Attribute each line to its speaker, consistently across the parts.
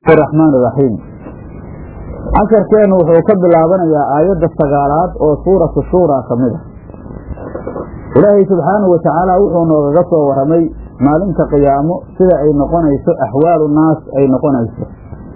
Speaker 1: raxmaan iraxiim casharkeennu wuxuu ka bilaabanayaa aayadda sagaalaad oo suuratu shuuraa ka mid a ilaahay subxaanahu wa tacaala wuxuu noogaga soo warramay maalinta qiyaamo sida ay noqonayso axwaalu naas ay noqonayso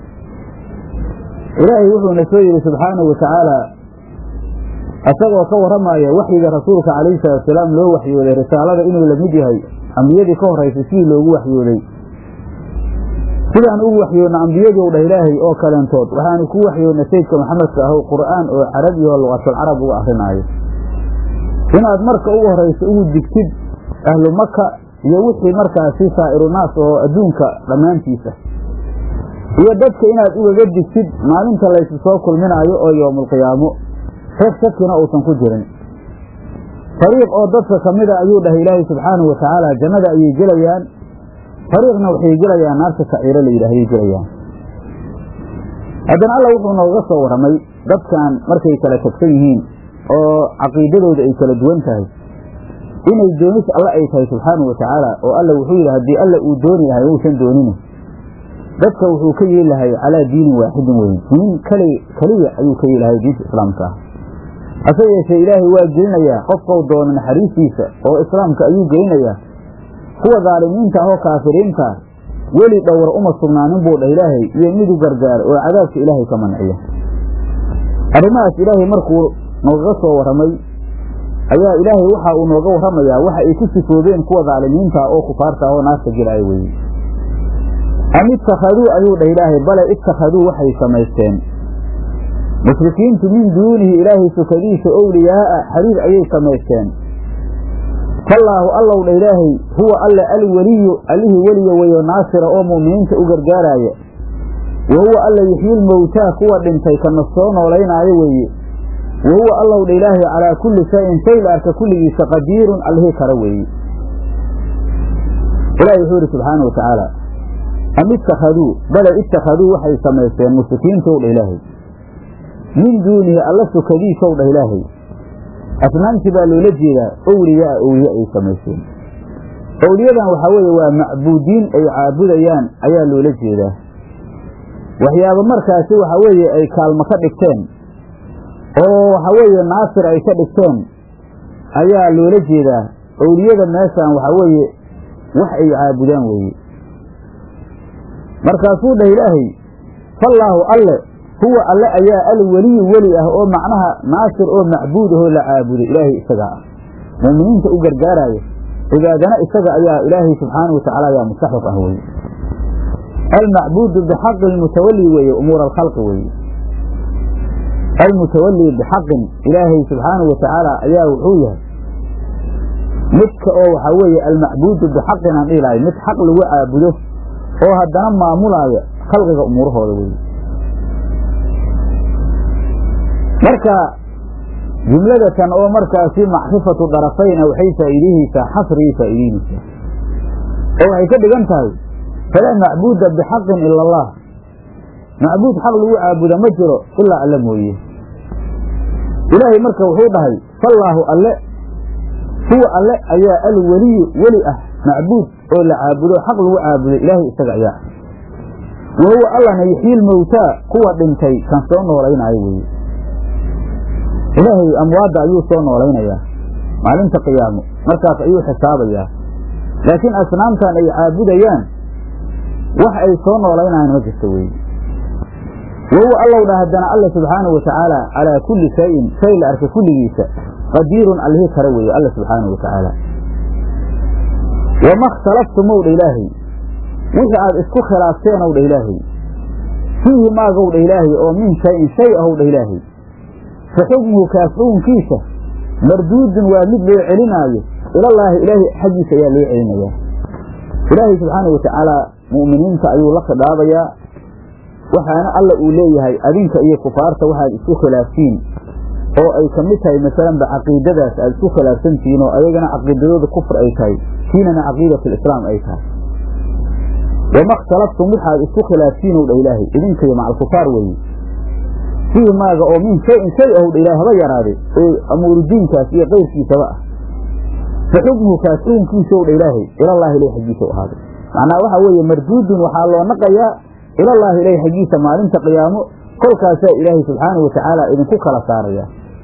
Speaker 1: ilaahay wuxuuna soo yidhi subxaanahu wa tacaala isagoo ka warramaya waxyiga rasuulka calayhi salaatusalaam loo waxyooday risaalada inuu la mid yahay ambiyadii ka horraysay sidii loogu waxyooday sidaan ugu waxyoodna ambiyadii dhah ilaahay oo kaleentood waxaanu ku waxyoodna saydka maxamedka ahu qur'aan oo carabi oo luqatulcarab uga akrinaayo inaad marka ugu horrayso ugu digtid ahlu maka iyo wixii markaasi saa'iru naas oo adduunka dhammaantiisa iyo dadka inaad ugaga digtid maalinta laysu soo kulminaayo oo yowmulqiyaamo reer shakina uusan ku jirin fariiq oo dadka ka mida ayuu dhahay ilaahay subxaanahu wa tacaala jannada ayay gelayaan fariiqna waxay gelayaan naarta saciiro la yidhah ayay gelayaan haddana alla wuxuu nooga soo warramay dadkan markay kala tagsan yihiin oo caqiidadooda ay kala duwan tahay inay doonis alle ay tahay subxaanahu wa tacaala oo alla wuxuu yidhi haddii alla uu dooni lahay uusan doonine dadka wuxuu ka yeeli lahay calaa diinin waaxidin weyn diin kali keliya ayuu ka yeeli lahay diinta islaamka ah hase yeeshee ilaahay waa gelinayaa qofkau doono naxariistiisa oo islaamka ayuu gelinayaa kuwa daalimiinta ah oo kaafiriinta weli dhowra uma sugnaanin buu dhah ilaahay iyo midu gargaar oo cadaabka ilaahay ka manciya arrimahaas ilaahay markuu noogaga soo warramay ayaa ilaahay waxa uu nooga warramayaa waxa ay ku sifoobeen kuwa daalimiinta oo kufaarta ah oo naarta gelaya weeye am ittakhaduu ayuu dhah ilaahay bale ittakhaduu waxay samaysteen mushrikiintu min duunihi ilaahay sukadiisa owliyaa'a xariir ayay samaysteen fallaahu allow dha ilaahay huwa alle alweliyu allihii weliya weyo naasira oo mu'miniinta u gargaaraaya wa huwa alla yuxyiil mowtaa kuwa dhintay kana soo noolaynaayo weeye wa huwa allow dha ilaahay calaa kulli shayin shay la arka kulligiisa qadiirun allihii kara weeye ilahi wuxuu yidhi subxaana wa tacaala am ittakhaduu bale ittakhaduu waxay samaysteen mushrikiintow dha ilaahay min duunihi alla sukadiisow dhah ilaahay asnaamtii baa loola jeedaa owliyaa owliye ay samayseen owliyadan waxaa weeye waa macbuudiin ay caabudayaan ayaa loola jeedaa waxyaaba markaasi waxaa weeye ay kaalmo ka dhigteen oo waxaa weeye naasir ay ka dhigteen ayaa loola jeedaa owliyada meeshaan waxaa weeye wax ay caabudaan weeye markaasuu dhah ilaahay fallaahu alle huwa alle ayaa alweliyu weli ah oo macnaha naasir oo macbuud ahoo la caabudo ilaahay isagaa ah mu'miniinta u gargaaraayo cibaadana isaga ayaa ilaahay subxaana wa tacala ayaa mustaxriq ah weye almacbuudu bixaqi almutawali weeye umuura alkhalqi weeye almutawali bixaqin ilaahay subxaanahu wa tacaala ayaa wuxuu yahay midka oo waxaa weeye almacbuudu bixaqin aan dhihi lahay mid xaq lagu caabudo oo haddana maamulaaya khalqiga umuurahooda weye marka jumladatan oo markaasi macrifatu darafayna waxay faa'iidihaysaa xasrigay faa'iideynaysaa oo waxay ka dhigan tahay falaa macbuuda bixaqin ila allah macbuud xaq lagu caabuda ma jiro ilaa alle mooye ilaahay marka wuxuu dhahay fallaahu alle huwa alle ayaa alweliyu weli ah macbuud oo la caabudo xaq lagu caabudo ilaahay isaga ayaa wa huwa allana yuxyiil mowtaa kuwa dhintay kan soo noolaynaayo weeye ilaahay amwaadda ayuu soo noolaynayaa maalinta qiyaamo markaas ayuu xisaabayaa laakiin asnaamtan ay caabudayaan wax ay soo noolaynayaan ma jirto weeye wa huwa allow dha haddana alla subxaanahu wa tacaala calaa kulli shayin shay la arka kulligiisa qadiirun allihii kara weeye alla subxaanahu wa tacaala wama khtalaftumow dha ilaahay wixii aad isku khilaafteenow dha ilaahay fiihi maagow dha ilaahay oo min shayin shay ahow dha ilaahay fa xukmuhu kaas xukunkiisa marduudun waa mid loo celinaayo ilallaahi ilaahay xaggiisa ayaa loo celinayaa ilaahay subxaana wa tacaala mu'miniinta ayuu la khidaabayaa waxaana alla uu leeyahay adinka iyo kufaarta waxaad isku khilaaftiin oo ay ka mid tahay masalanba caqiidadaas aad isku khilaafsantihiin oo ayagana caqiidadooda kufr ay tahay kiinana caqiidatalislaam ay tahay wama khtalaftum waxaad isku khilaaftiin ow dha ilaahay idinkayo macalkufaar weeye fiihi maaga oo min shayin shay ahow dha ilahay haba yaraade oo amuurudiinkaas iyo qayrkiisaba ah fa xukmuhu kaas xukunkiisa ow dha ilaahay ilallaahi ilay xaggiisa u ahaaday macnaa waxaa weeye marduudun waxaa loo naqayaa ilallaahi ilahi xaggiisa maalinta qiyaamo kolkaasaa ilaahay subxaanahu watacaala idinku kala saaraya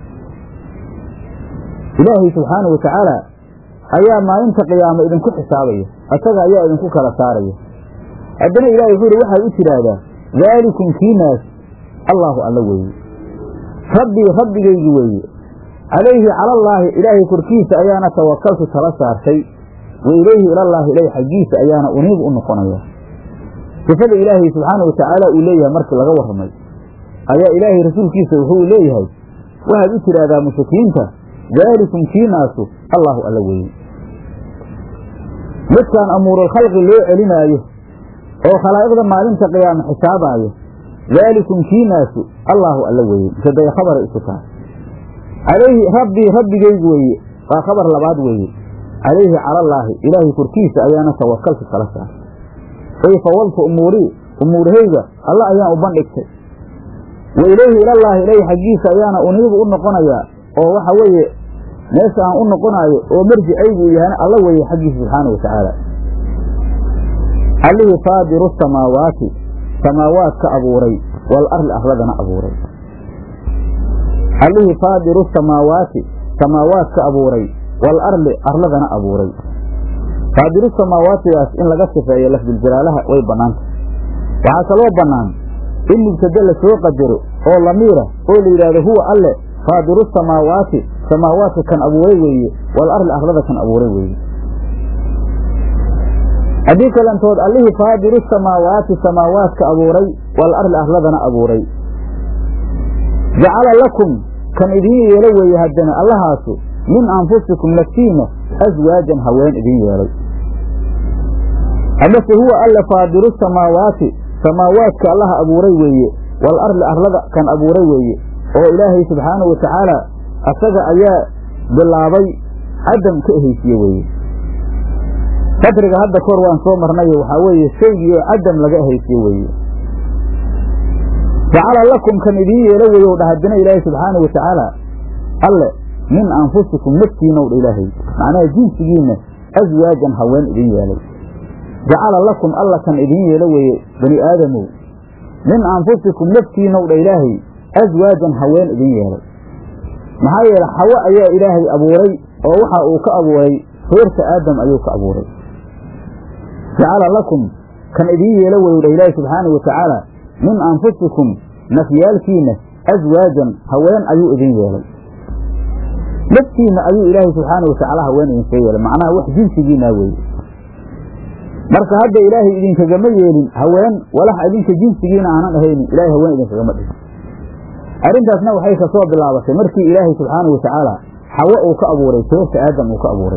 Speaker 1: ilaahay subxaanahu watacaala ayaa maalinta qiyaamo idinku xisaabaya asaga ayaa idinku kala saaraya haddana ilahay wuxuu yidhi waxaad u tidhaahdaa daalikum kiinaas allaahu alla weeye rabbii rabbigaygi weeye calayhi calallaahi ilaahay korkiisa ayaana tawakaltu tala saartay wa ilayhi ilallaahi ilahi xaggiisa ayaana uniibu u noqonaya sifada ilaahay subxaana watacaala uu leeyahay markii laga warramay ayaa ilaahay rasuulkiisa wuxuu leeyahay waxaad u tidhaahdaa mushrikiinta daalikum kiinaasu allaahu alla weeye midkaan amuurulkhalqi loo celinaayo oo khalaa'iqda maalinta qiyaama xisaabaayo daalikum kiinaasu allaahu alla weeye miseday khabaray isu tahay calayhi rabbii rabbigaygu weeye waa khabar labaad weeye calayhi calallaahi ilaahay korkiisa ayaana tawakaltu kala saaray ay fawaltu umuurii umuurahayga alla ayaan u bandhigtay wa ilayhi ilallaahi ilahi xaggiisa ayaana uniibu u noqonayaa oo waxa weeye meesha aan u noqonaayo oo marjicaygu yahana alla weeye xaggiisa subxaana wa tacaala allihii faadiru samaawaati samaawaad ka abuuray wal arli arladana abuuray allihii faadiru samaawaati samaawaad ka abuuray wal arli arladana abuuray faadiru samaawaatidaas in laga sifeeyo lafduljalaalaha way bannaanta waxaa kaloo bannaan in mubtade la soo qadaro oo lamiira oo la yidhaahdo huwa alle faadiru samaawaati samaawaadka kan abuuray weeye wal arli arlada kan abuuray weeye haddii kalantood allihii faadiru samaawaati samaawaadka abuuray wal arli arladana abuuray jacala lakum kan idiin yeelo weeye haddana allahaasu min anfusikum naftiina aswaajan haween idiin yeelay amase huwa alle faadiru samaawaati samaawaadka allaha abuuray weeye wal arli arlada kan abuuray weeye oo ilaahay subxaanahu wa tacaala asaga ayaa bilaabay cadam ka ehaysiye weeye fadriga hadda kahor waan soo marnayo waxaa weeye shaygii oo cadam laga ehaysiye weeye jacala lakum kan idiin yeelo weeye u dha haddana ilaahay subxaanahu wa tacaala alle min anfusikum naftiinow dha ilaahay macnaha jinsigiinna aswaajan haween idin yeelay jacala lakum alla kan idiin yeelo weeye bani aadamow min anfusikum naftiinow dha ilaahay aswaajan haween idin yeelay maxaa yeele xawo ayaa ilaahay abuuray oo waxa uu ka abuuray reerka aadam ayuu ka abuuray jacala lakum kan idiin yeelo weyu dha ilaahay subxaanahu wa tacaala min anfusikum nafyaalkiinna aswaajan haween ayuu idin yeelay naftiinna ayuu ilaahay subxaana wa tacaala haween idinkaga yeelay macnaha wax jinsigiinaa weeye marka hadda ilaahay idinkagama yeelin haween walax idinka jinsigiina aanan ahaynin ilahay haween idinkagama dhigin arrintaasna waxay ka soo bilaabatay markii ilaahay subxaanahu wa tacaala xawo uu ka abuuray seerta aadam uu ka abuuray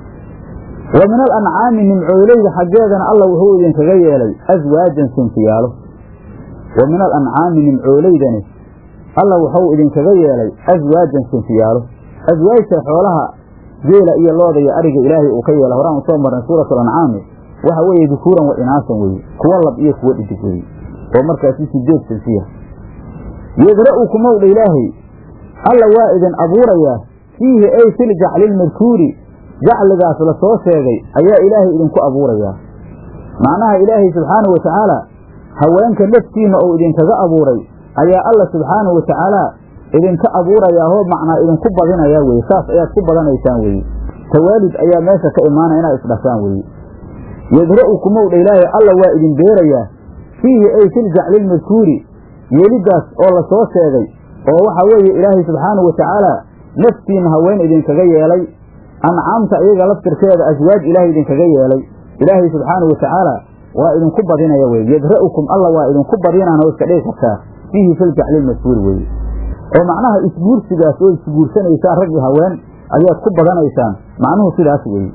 Speaker 1: wa min al ancaami nimcoolayda xaggeedana alla wuxuu idinkaga yeelay aswaajan sinfiyaalo wa min al ancaami nimcoolaydani alla wuxuu idinkaga yeelay aswaajan sinfiyaalo aswaajta xoolaha geela iyo looda iyo ariga ilaahay uu ka yeelay horaan u soo marnay suuratu alancaami waxa weeye dukuuran wa inaasan weeye kuwo lab iyo kuwo dhidig weeye oo markaasi sideed sinfiya yadra'ukumowdha ilaahay alla waa idin abuurayaa fiihi ay fil jaclilmadkuuri jacligaas la soo sheegay ayaa ilaahay idinku abuurayaa macnaha ilaahay subxaanahu wa tacaala haweenka naftiinna uu idinkaga abuuray ayaa alla subxaanahu wa tacaala idinka abuurayaa hoo macnaa idinku badinayaa weye saas ayaad ku badanaysaan weye tawaalid ayaa meesha ka imaanaya inaad isdhashaan weye yadra'ukumowdha ilaahay alla waa idin beerayaa fiihi ay fil jaclilmadkuuri yeelidaas oo la soo sheegay oo waxa weeye ilaahay subxaanahu wa tacaala naftiinna haween idinkaga yeelay ancaamta iyaga laftirkeeda aswaaj ilaahay idinkaga yeelay ilaahay subxaanahu wa tacaala waa idinku badinaya weye yadra'ukum alla waa idinku badinaan oo iska dhigi kartaa fiihi filjaclilmadkuuri weye oo macnaha isguursigaas oo isguursanaysaan raggi haween ayaad ku badanaysaan macnuhu sidaas weeye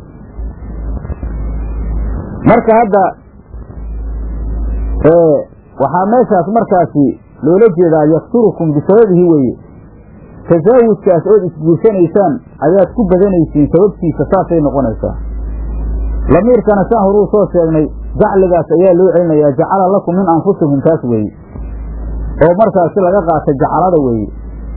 Speaker 1: marka hadda waxaa meeshaas markaasi loola jeedaa yaksurukum bisababihi weeye tasaawujkaas ood isguursanaysaan ayaad ku badanaysiin sababtiisa saasay noqonaysaa lamiirkana saan horuu soo sheegnay jacligaas ayaa loo celinayaa jacala lakum min anfusikum taas weeye oo markaasi laga qaatay jacalada weeye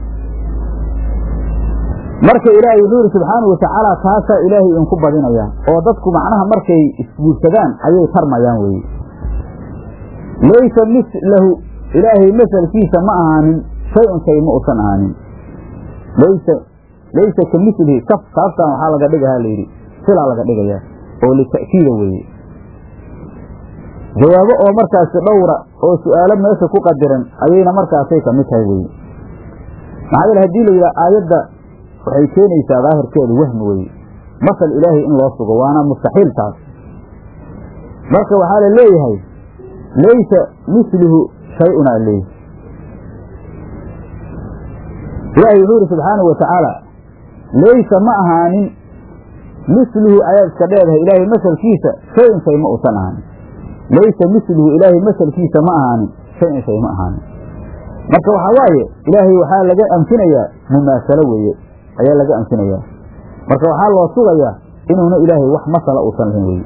Speaker 1: marka ilaahay wuxuu yidhi subxaanau watacaala taasaa ilaahay idinku badinayaa oo dadku macnaha markay isguursadaan ayay tarmayaan weeye laysa mislahu ilaahay masalkiisa ma ahaanin shay-un shay ma usan ahaanin laysa laysa ka milihi kaf kaaftan waxaa laga dhigahaa layidhi silaa laga dhigayaa oo lita'kiida weeye jawaabo oo markaasi dhowra oo su'aalo meesha ku qadiran ayayna markaasay ka mid tahay weye maxaa yeele hadii la yidhaha aayadda waxay keenaysaa daahirkeedu wahmi weye masal ilaahay in loo sugo waana mustaxiil taas marka waxaa la leeyahay laysa misluhu shay-un aa leeyahay ilaahay wuxuu yidhi subxaanahu wa tacaala laysa ma ahaanin misluhu ayaad iska dheedahay ilaahay masalkiisa shay-un shay ma usan ahaanin laysa misluhu ilaahay masalkiisa ma ahaanin shay-un shay ma ahaanin marka waxaa waaye ilaahay waxaa laga anfinayaa mumaasalo weeye ayaa laga anfinayaa marka waxaa loo sugayaa inuuna ilaahay wax masala uusan lahayn weye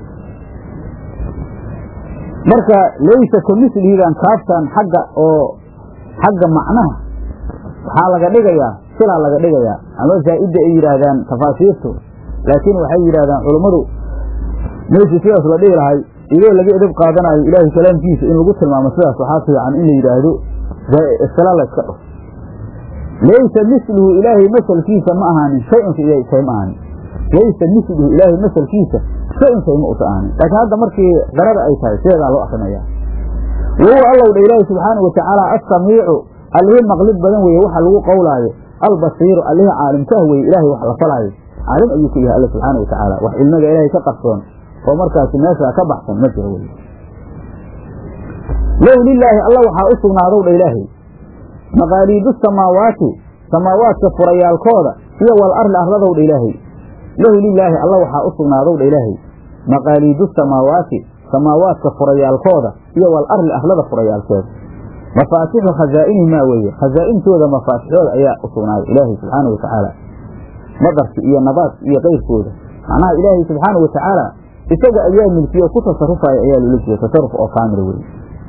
Speaker 1: marka laysa ka mislihidan kaaftan xagga oo xagga macnaha waxaa laga dhigayaa silaa laga dhigayaa ama zaa'idda ay yidhaahdaan tafaasiirtu laakiin waxay yidhahdaan culummadu meeshii sidaas la dhihi lahay idoo laga edab qaadanayo ilaahay kalaamkiisa in lagu tilmaamo sidaas waxaa fiican in la yidhaahdo sila la yska dhuf laysa misluhu ilaahay masalkiisa ma ahaanin shay-un shay ma ahaanin laysa misluhu ilaahay masalkiisa shay-un shay ma usa ahaanin laakiin hadda markii qarada ay tahay sideedaa loo akrinaya wahuwa allow dha ilaahi subxaanau watacaala assamiicu allihii maqlid badan weeye waxa lagu qowlaayo albasiiru allihii caalimkaah weye ilaahay wax la falaayo caalim ayuu ku yahay alla subxaana wa tacaala wax cilmiga ilaahay ka qarsoon oo markaasi meeshaa ka baxsan ma jiro wey low lilaahi alla waxaa u sugnaadow dha ilaahay maqaaliidu samaawaati samaawaadka furayaalkooda iyo wal arli arladow dha ilaahay lahu lilaahi alla waxaa u sugnaadow dha ilaahay maqaaliidu samaawaati samaawaadka furayaalkooda iyo wal arli arlada furayaalkeeda mafaatixu khazaa'inihimaa weeye khazaa'intooda mafaatixooda ayaa u sugnaaday ilaahay subxaana wa tacaala madarki iyo nabaadki iyo keyrkooda macnaha ilaahay subxaana wa tacaala isaga ayaa milkiye ku tasarufaya ayaa loola jeeda tasaruf oo kaamila weye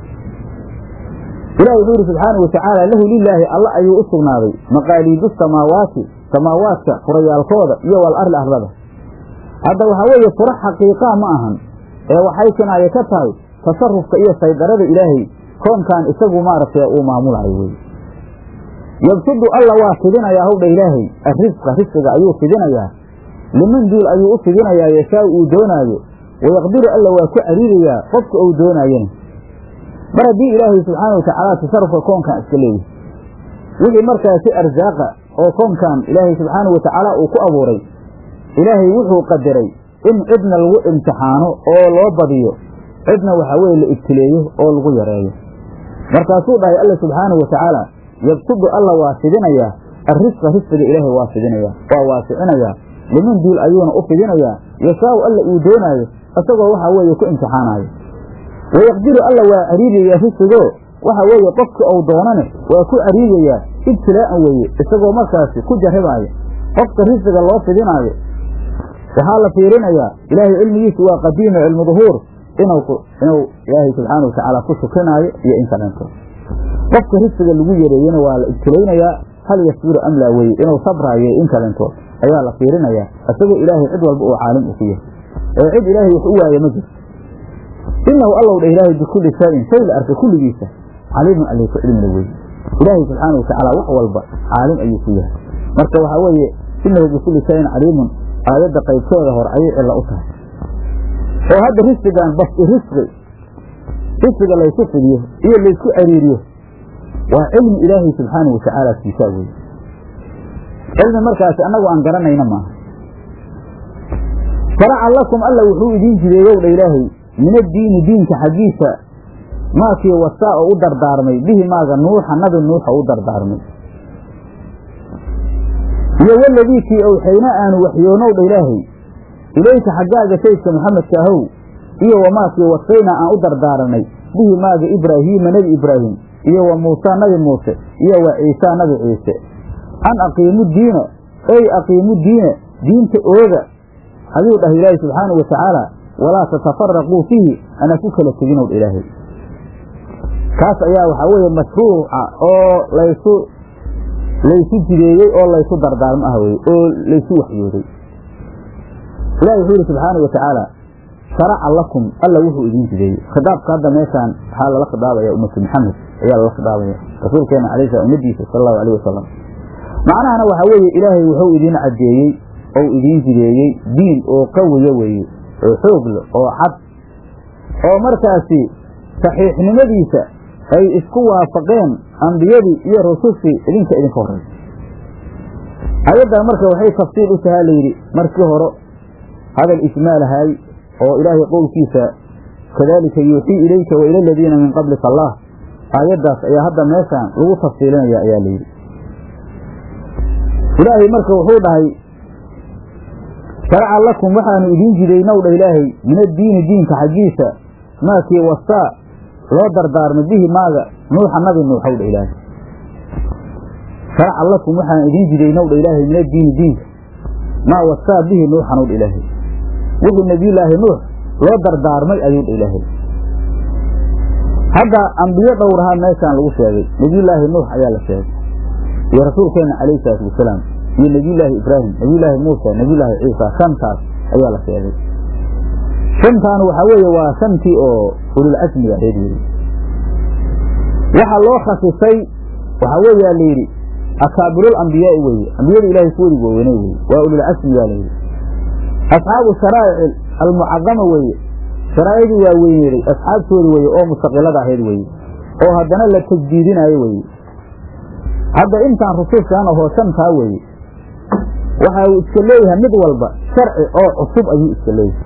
Speaker 1: ilahi wuxuu yidhi subxaana wa tacaala lahu lilaahi alla ayuu u sugnaaday maqaaliidu samaawaati samaawaadka furayaalkooda iyo wal arli arlada hadda waxaa weeye fura xaqiiqaa ma ahan ee waxay kinaaye ka tahay tasarufka iyo saydarada ilaahay koonkan isagu maaragtay uu maamulayo weye yabsudu alla waa fidinayaa howdha ilaahay arrisqa risqiga ayuu fidinayaa liman duul ayuu u fidinayaa yashaa uu doonaayo wayaqdiru alla waa ku cariirayaa qofka uu doonaayana mar haddii ilaahay subxaana watacaala tasarufka koonkan iska leeyahay wixii markaasi arsaaqa oo koonkan ilaahay subxaana wa tacaala uu ku abuuray ilaahay wuxuu qadaray in cidna lagu imtixaano oo loo badiyo cidna waxaa weye la ibtileeyo oo lagu yareeyo markaasuu dhahay alla subxaana wa tacaala yabsudu alla waa fidinayaa arrisqa risqiga ilaahay waa fidinayaa waa waasicinayaa liman duul ayuuna u fidinayaa yashaau alla uu doonaayo isagoo waxaa weeye ku imtixaanaayo wayaqdiru alla waa cariirayaa risqigoo waxa weeye qofkii ou doonane waa ku cariirayaa ibtilaa'an weeye isagoo markaasi ku jarribaayo qofka risqiga loo fidinaayo waxaa la fiirinayaa ilaahay cilmigiisu waa qadiima cilmu duhuur inuu inuu ilaahay subxaana watacaala ku shukrinaayo iyo in kalento qofka risqiga lagu yareeyena waa la ibtilaynayaa hal yasbiru amlaa weye inuu sabraayo in kalentood ayaa la fiirinayaa isagoo ilaahay cid walba uu caalim u ku yahay ee cid ilaahay wax u waaye ma jirto inahu allow dha ilaahay bikulli shayin shay la arka kulligiisa caliimun alay ku cilmina weye ilaahay subxaana watacaala wax walba caalim ayuu ku yahay marka waxaa weeye inahu bikulli shayin caliimun aayadda qaybteeda hore ayay cilla u tahay oo hadda risqigan basti risqi risqiga laysu fidiyo iyo laysku cariiriyo waa cilmi ilaahay subxaana wa tacaala siisaa weye cilmi markaasi annagu aan garanayna maaha faraca lakum alla wuxuu idiin jideeyow dha ilaahay min addiini diinka xaggiisa maakii wasaa oo u dardaarmay bihi maaga nuuxa nabi nuuxa u dardaarmay iyo waladii kii owxayna aanu waxyoonow dha ilaahay ilayka xaggaaga saydka maxamedka ahow iyo wamaakii wasaynaa aan u dardaaranay bihi maaga ibraahiima nebi ibraahim iyo wa muusaa nabi muuse iyo wa ciisaa nabi ciise an aqiimu diina ey aqiimu diina diinta ooga ayuu dhahay ilaahay subxaanau watacaala walaa tatafaraquu fiihi ana ku kala teginow ilaahay kaas ayaa waxaa weeye mashruuca oo laysu laysu jideeyey oo laysu dardaarmo ah weye oo laysu waxyooday ilahi wuxuu yihi subxaana wa tacaala sharaca lakum alla wuxuu idiin jideeyey khidaabka hadda meeshaan waxaa lala khidaabaya ummatu maxamed ayaa lala khidaabaya rasuulkeena alay slam ummadiisa sala allahu alayh wasalam macnahana waxaa weeye ilaahay wuxuu idiin caddeeyey ou idiin jideeyey diin oo qawiya weeye oo xoog leh oo cad oo markaasi saxiixnimadiisa ay isku waafaqeen ambiyadii iyo rusushii idinka idinka horraysa ayaddan marka waxay tafsiil u tahaa layidhi markii hore hadal ijmaalahay oo ilaahay qowlkiisa kadalika yuuxii ilayka wa ila aladiina min qablika allah aayaddaas ayaa hadda meeshaan lagu tafsiilinaya ayaa layidhi ilaahay marka wuxuu dhahay sharaca lakum waxaanu idiin jidaynow dha ilaahay min addiini diinka xaggiisa maakii wasaa loo dardaarmay bihi maaga nuuxa nabi nuuxow dha ilaahay sharaca lakum waxaan idiin jidaynow dha ilaahay min addiini diinka maa wasaa bihi nuuxanow dha ilaahay wixii nebiyullaahi nuux loo dardaarmay ayuu dha ilaahay hadda ambiyo dhowrahaa meeshaan lagu sheegay nebiyullaahi nuux ayaa la sheegay iyo rasuulkeenna calayhi salaatu wasalaam iyo nebiyullaahi ibraahim nebiyullaahi muusa nebiyullaahi ciisa shantaas ayaa la sheegay shantaan waxaa weeye waa shantii oo ululcasmiga reer yidhi waxa loo khasisay waxaa weeyaa la yidhi akaabirul ambiyaai weeye ambiyada ilaahay kuwadi waaweyne weye waa ululcasmigaa layidhi asxaabu sharaa'ic almucadama weeye sharaa'icdii waa weyneeday asxaabtooda weeye oo mustaqilada ahayd weeye oo haddana la tajdiidinaayo weeye hadda intaan rusushaan ahoo shantaa weeye waxa uu iska leeyahay mid walba sharci oo cusub ayuu iska leeyahay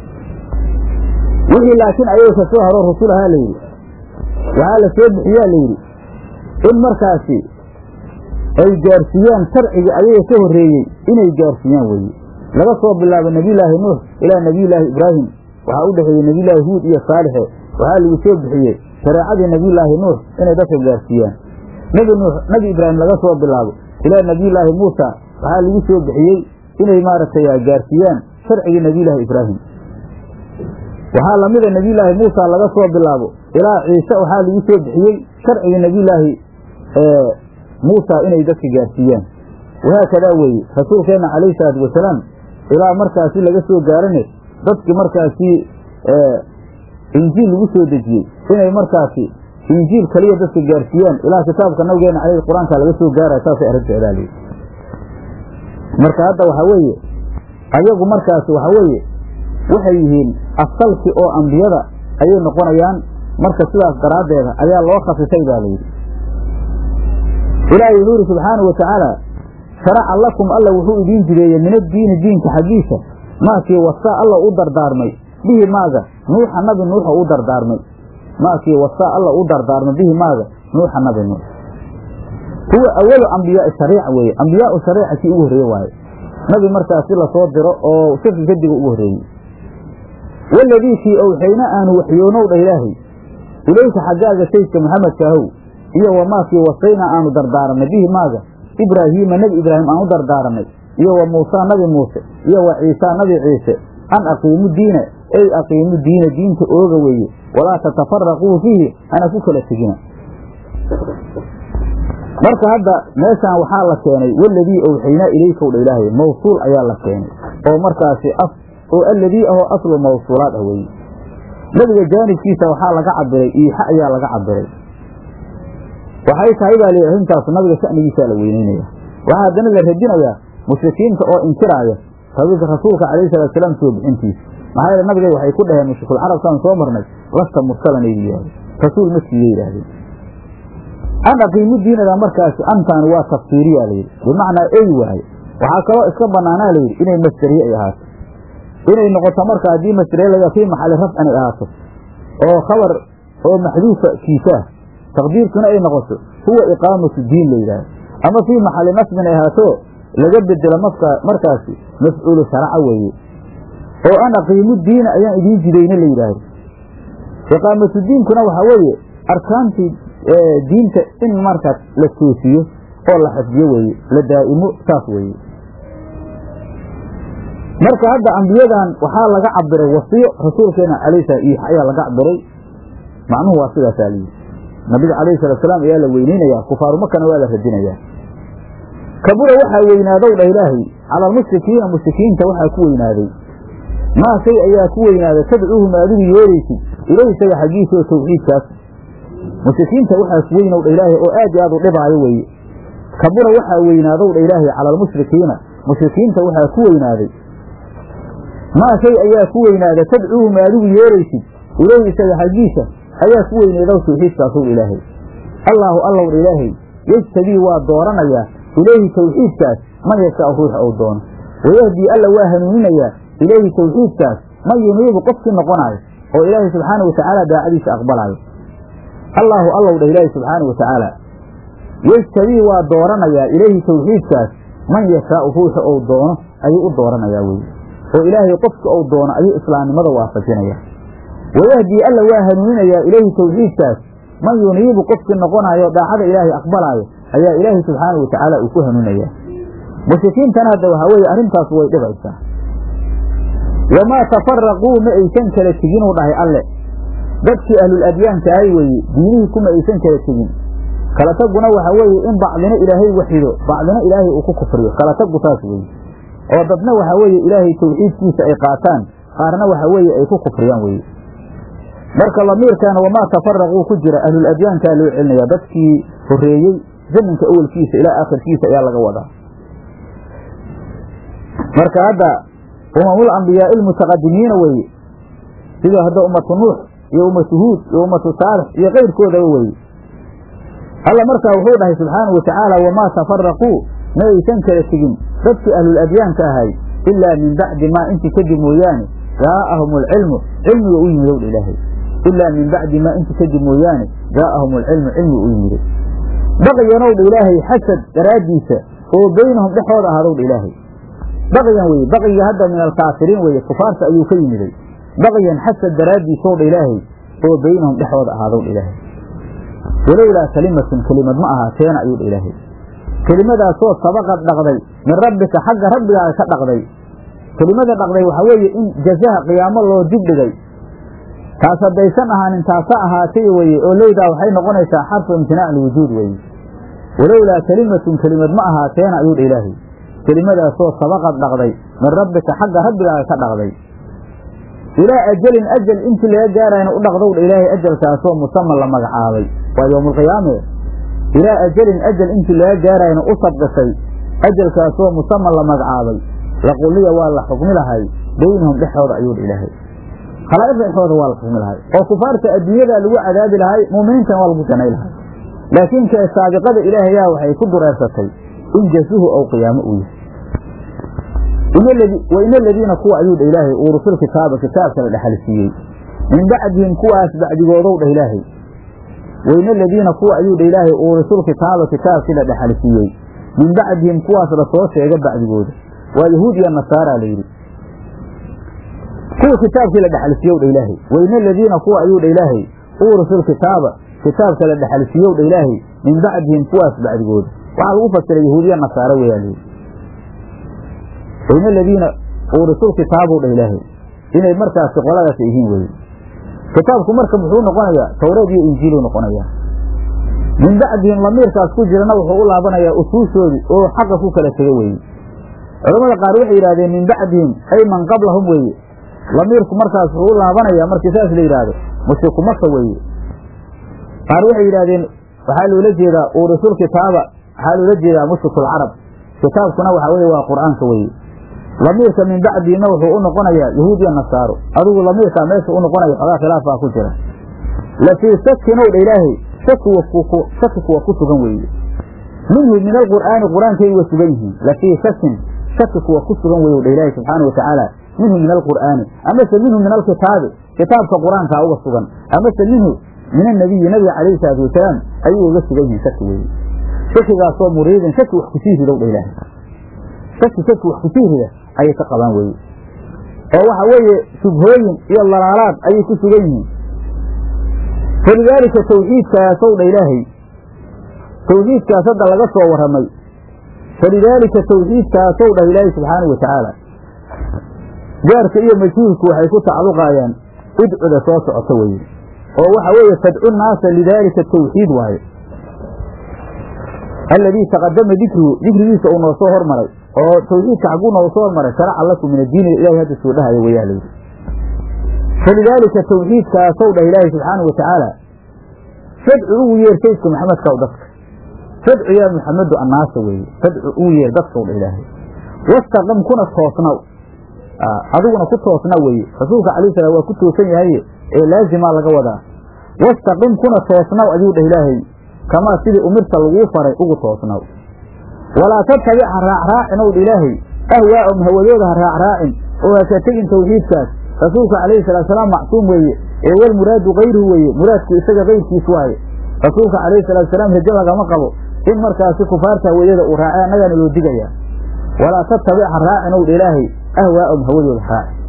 Speaker 1: wixii laakiin ayaga ka soo haro rasul ahaa layidhi waxaa la soo bixiyaa layidhi in markaasi ay gaarsiiyaan sharcigii ayaga ka horreeyey inay gaarsiiyaan weeye laga soo bilaabo nebiyullaahi nuux ilaa nebiyullaahi ibraahim waxaa u dhexeeyey nebiyullaahi huud iyo saalixe waxaa lagu soo bixiyey shareecadii nebiyullaahi nuux inay dadka gaarsiiyaan nebi nuux nebi ibraahim laga soo bilaabo ilaa nebiyullaahi muusa waxaa lagu soo bixiyey inay maaragtay gaarsiiyaan sharcigii nebiyullaahi ibraahim waxaa lamida nebiyullaahi muusa laga soo bilaabo ilaa ciise waxaa lagu soo bixiyey sharcigii nebiyullaahi muusa inay dadka gaarsiiyaan wahaakadaa weeye rasuulkeenna calayhi salaatu wasalaam ilaa markaasi laga soo gaarane dadki markaasi injiil lagu soo dejiyey inay markaasi injiil kaliya dadka gaarsiiyaan ilaa kitaabka nabigeena caleyhi qur-aanka laga soo gaaraya saasay arrinteedaa leyi marka hadda waxaa weeye ayagu markaasi waxaa weeye waxay yihiin asalkii oo ambiyada ayay noqonayaan marka sidaas daraaddeeda ayaa loo khasisay baa layidhi ilaahay wuxuu yidhi subxaanau wa tacaala sharaca lakum alla wuxuu idiin jideeyey min addiini diinka xaggiisa maakii wasaa alla u dardaarmay bihi maaga nuuxa nabi nuuxa u dardaarmay maakii wasaa alla u dardaarmay bihi maaga nuuxa nabi nuux huwa awalu ambiyaai shariica weeye ambiyaau shariica kii ugu horreeye waaye nabi markaasi lasoo diro oo shirki kadiga ugu horreeyey waladii kii owxayna aanu waxyoonow dha ilaahay ilayka xaggaaga saydka maxamedkaahow iyo wamaakii wasayna aanu dardaaranay bihi maaga ibraahiima nebi ibraahim aan u dardaaranay iyo wa muusaa nabi muuse iyo wa ciisaa nabi ciise an aqiimu diina ey aqiimu diina diinta ooga weeye walaa tatafaraquu fiihi hana ku kala tegina marka hadda meeshaan waxaa la keenay waladii owxaynaa ilaykow dha ilaahay mawsuul ayaa la keenay oo markaasi oo alladii ahoo aslu mawsuulaad ah weeye nebiga jaanibkiisa waxaa laga cabiray iixa ayaa laga cabiray waxay tahay baa layidhi arrintaas nabiga sha'nigiisaa la weyneynaya waxaa haddana la radinayaa mushrikiinta oo inkiraaya rabiilka rasuulka calayhi salatu salaam soo bixintiisa maxaa yeele nabiga waxay ku dhaheen mushrikul carabkaan soo marnay lasta mursalanay yidhahdeen rasuul ma siiye yidhaahdeen an aqiimu diinada markaasi antaani waa tafsiiriyaa layidhi bimacnaa ey waaye waxaa kaloo iska banaanaa layidhi inay masderiye ay ahaato inay noqoto marka haddii masderiye laga fii maxali rafcin ay ahaato oo khabar oo maxduufa kiisaah taqdiirkuna ay noqoto huwa iqaamatu diin la yidhahdo ama fii maxali nasbin ay ahaato laga bedelo mafka markaasi mafcuulu sharaca weeye oo an aqiimu diina ayaan idiin jidayna la yidhaahdo iqaamatu diinkuna waxaa weeye arkaantii diinta in markaas la toosiyo oo la xifdiyo weeye la daa'imo saas weeye marka hadda ambiyadan waxaa laga cabiray wasiyo rasuulkeena alayh sala iix ayaa laga cabiray macnuhu waa sidaasaa layidhi nabiga calayhi salatu salaam ayaa la weyneynayaa kufaaru makana waa la radinayaa kabura waxaa weynaadow dha ilaahay cala almushrikiina mushrikiinta waxaa ku weynaaday maa shay ayaa ku weynaada tadcuuhum adigu yeeraysid ilayhi isaga xaggiisa oo tawxiidkaas mushrikiinta waxaas weynow dha ilaahay oo aad iyo aad u dhibaayo weeye kabura waxaa weynaadow dha ilaahay cala almushrikiina mushrikiinta waxaa ku weynaaday maa shay ayaa ku weynaada tadcuuhum adigu yeeraysid ilayhi isaga xaggiisa ayaa ku weynaydow tawxiidkaasow dha ilaahay allaahu allow dha ilaahay yejtabii waa dooranayaa ilayhi tawxiidkaas man yashaau ruuxa ou doono wayahdii alla waa hanuuninayaa ilayhi tawxiidkaas man yuniibu qofkii noqonaayo oo ilaahay subxaana wa tacaala daacadiisa aqbalaayo allaahu allow dha ilaahi subxaana wa tacaala yejtabii waa dooranayaa ilayhi tawxiidkaas man yashaau ruuxa ou doono ayuu u dooranayaa weye oo ilaahay qofka ou doono ayuu islaamnimada waafajinaya wayahdii alla waa hanuuninayaa ilayhi tawxiidkaas man yuniibu qofkii noqonaayo daacada ilaahay aqbalaayo ayaa ilaahay subxaana wa tacaala uu ku hanuunayaa mushrikiintana hadda waxaa weeye arrintaas way dhibaysaa wamaa tafaraquu ma aysan kala tegin uu dhahay alle dadkii ahlul adyaanka ahay weeye diinihii kuma aysan kala tegin kala taguna waxa weeye in bacdina ilaahay waxido bacdina ilaahay uu ku kufriyo kala tagu saas weeye oo dadna waxa weeye ilaahay tawxiidkiisa ay qaataan qaarna waxa weeye ay ku kufriyaan weye marka lamiirkaana wamaa tafaraquu ku jira ahlul adyaankaa loo celinaya dadkii horeeyey zamanka awelkiisa ilaa aakhirkiisa ayaa laga wadaa marka hadda umamul ambiyaai almutaqadimiina weye sida hadda ummatu nuux iyo ummatu huud iyo ummatu saalix iyo kayrkoodaba weye alla markaa wuxuu dhahay subxaanau wa tacaala wamaa tafaraquu ma aysan kala tegin dadkii ahlul adyaanka ahay ilaa min bacdi maa intii kadib mooyaane jaa'ahum alcilmu cilmiga u yimid owdha ilaahay ilaa min bacdi maa intii kadib mooyaane jaa'ahum alcilmu cilmiga u yimiday baqyanowdha ilaahay xasad daraaddiisa oo beynahum dhexooda ahaadowdha ilaahay baqyan weye baqyiga hadda min alkaafiriin weye kufaarta ayuu ka yimiday baqyan xasad daraaddiisowdha ilaahay oo beynahum dhexooda ahaadowdha ilaahay walowlaa kalimatun kelimad ma ahaateena ayuudha ilaahay kelimadaasoo sabaqad dhaqday min rabbika xagga rabbigaaga ka dhaqday kelimada dhaqday waxaa weeye in jazaha qiyaamo loo dib dhigay taas haddaysan ahaanin taasa ahaatay weye oo lowdaa waxay noqonaysaa xarfu imtinaac lwujuud weye walowlaa kelimatun kelimad ma ahaateena ayuudha ilaahay kelimadaasoo sabaqad dhaqday min rabbika xagga rabbigaaga ka dhaqday ilaa ajalin ajal intii laga gaarayna u dhaqdowdha ilaahay ajalkaasoo musaman la magacaabay waa yowmaalqiyaame ilaa ajalin ajal intii laga gaarayna u sabqisay ajalkaasoo musaman la magacaabay laquliya waa la xukmi lahay beynahum dhexooda ayuudha ilaahay khalaa'iqda dhexooda waa la xukmi lahay oo kufaarta adduunyadaa lagu cadaabi lahay mu'miniintana waa lagu janay lahay laakiin kee saabiqada ilaahayaa waxay ku dureersatay in jasuhu ou qiyaamo uu yahay wain aladiina kuwa ayuudha ilaahay uurusul kitaaba kitaabka la dhexalsiiyey min bacdihim kuwaas bacdigoodow dhah ilaahay wain aladiina kuwa ayuudha ilaahay uurisul kitaaba kitaabkii la dhexalsiiyey min bacdihim kuwaas lasoo sheega bacdigooda waa yahuud iyo nasaara layidhi kuwa kitaabkii la dhexalsiiyow dha ilaahay wain aladiina kuwa ayuu dha ilaahay uurisul kitaaba kitaabka la dhexalsiiyow dha ilaahay min bacdihim kuwaas bacdigooda waxaa lagu fasiray yahuudiya nasaare weyaa layidhi wain aladiina uurisul kitaabow dha ilaahay inay markaasi qoladaas yihiin weye kitaabku marka muxuu noqonayaa tawreed iyo injiiluu noqonayaa min bacdihim lamiirkaas ku jirana wuxuu u laabanayaa usuushoodii oo xaqa ku kala tego weeye culamada qaar waxay yidhahdeen min bacdihim ay man qablahum weeye lamiirku markaas wuxuu u laabanayaa markii saas la yidhaahdo mushriku maka weeye qaar waxay yidhahdeen waxaa loola jeedaa uurisul kitaaba waxaa loola jeedaa mushrikuulcarab kitaabkuna waxaa weye waa qur'aanka weye lamiirka min bacdiina wuxuu u noqonayaa yahuud iyo nasaaro adigu lamiirkaa meesha u noqonaya xoogaa khilaafaa ku jira lafii sakinow dha ilaahay shaki kuwa ku sugan weeye minhu min alqur'aani qur-aankay wa sugan yihiin lafii shakin shaki kuwa ku sugan weye dha ilaahay subxaana wa tacaala minhu min alqur'aani amase minhu min alkitaabi kitaabka qur-aankaa uga sugan amase minhu min annabiyi nabiga calayhi salaatu wasalaam ayuu uga sugan yihiin shaki weeye shakigaasoo muriidin shaki wax kusii ridow dha ilaahay shaki shaki wax kusii rida ayay ka qabaan weye oo waxa weeye shubhooyin iyo lalaalaad ayay ku sugan yihiin falidaalika tawxiidkaasow dha ilaahay tawxiidkaas hadda laga soo warramay falidaalika tawxiidkaasow dhah ilaahay subxaanau wa tacaala jaarka iyo majhuulku waxay ku tacalluqaayaan idcuda soo socota weye oo waxa weeye tadcu naasa lidaalika tawxiid waaye alladii taqadama dikruhu dikrigiisa uu noo soo hormaray oo tawxiidka xagguu noogu soo hormaray sharaca lakum min addiini ilahay hadda soo dhahaya wayaa layidhi falidaalika tawxiidkaasow dhah ilaahay subxaana wa tacaala fadcu ugu yeer saydka maxamedkaw dadka fadcu yaa muxamedu annaasa weeye fadcu ugu yeer dadkaw dhah ilaahay wastaqim kuna toosnaw adiguna ku toosna weeye rasuulka calayhi salaam waa ku toosan yahaye ee laazimaa laga wadaa wastaqim kuna toosnaw ayuu dhah ilaahay kamaa sidii umirta laguu faray ugu toosnaw walaa tattabic ha raacraacin ow dha ilaahay ahwaa'um hawadooda ha raacraacin oo ha ka tegin tawxiidkaas rasuulka calayhi salaatusalaam macsuum weeye ee walmuraadu kayruhu weeye muraadku isaga kayrkiis waaye rasuulka calayhi salaatusalaam rajo lagama qabo in markaasi kufaarta hawayada uu raacay annagaana loo digayaa walaa tattabic ha raacin ow dha ilaahay ahwaa'um hawadooda ha raacin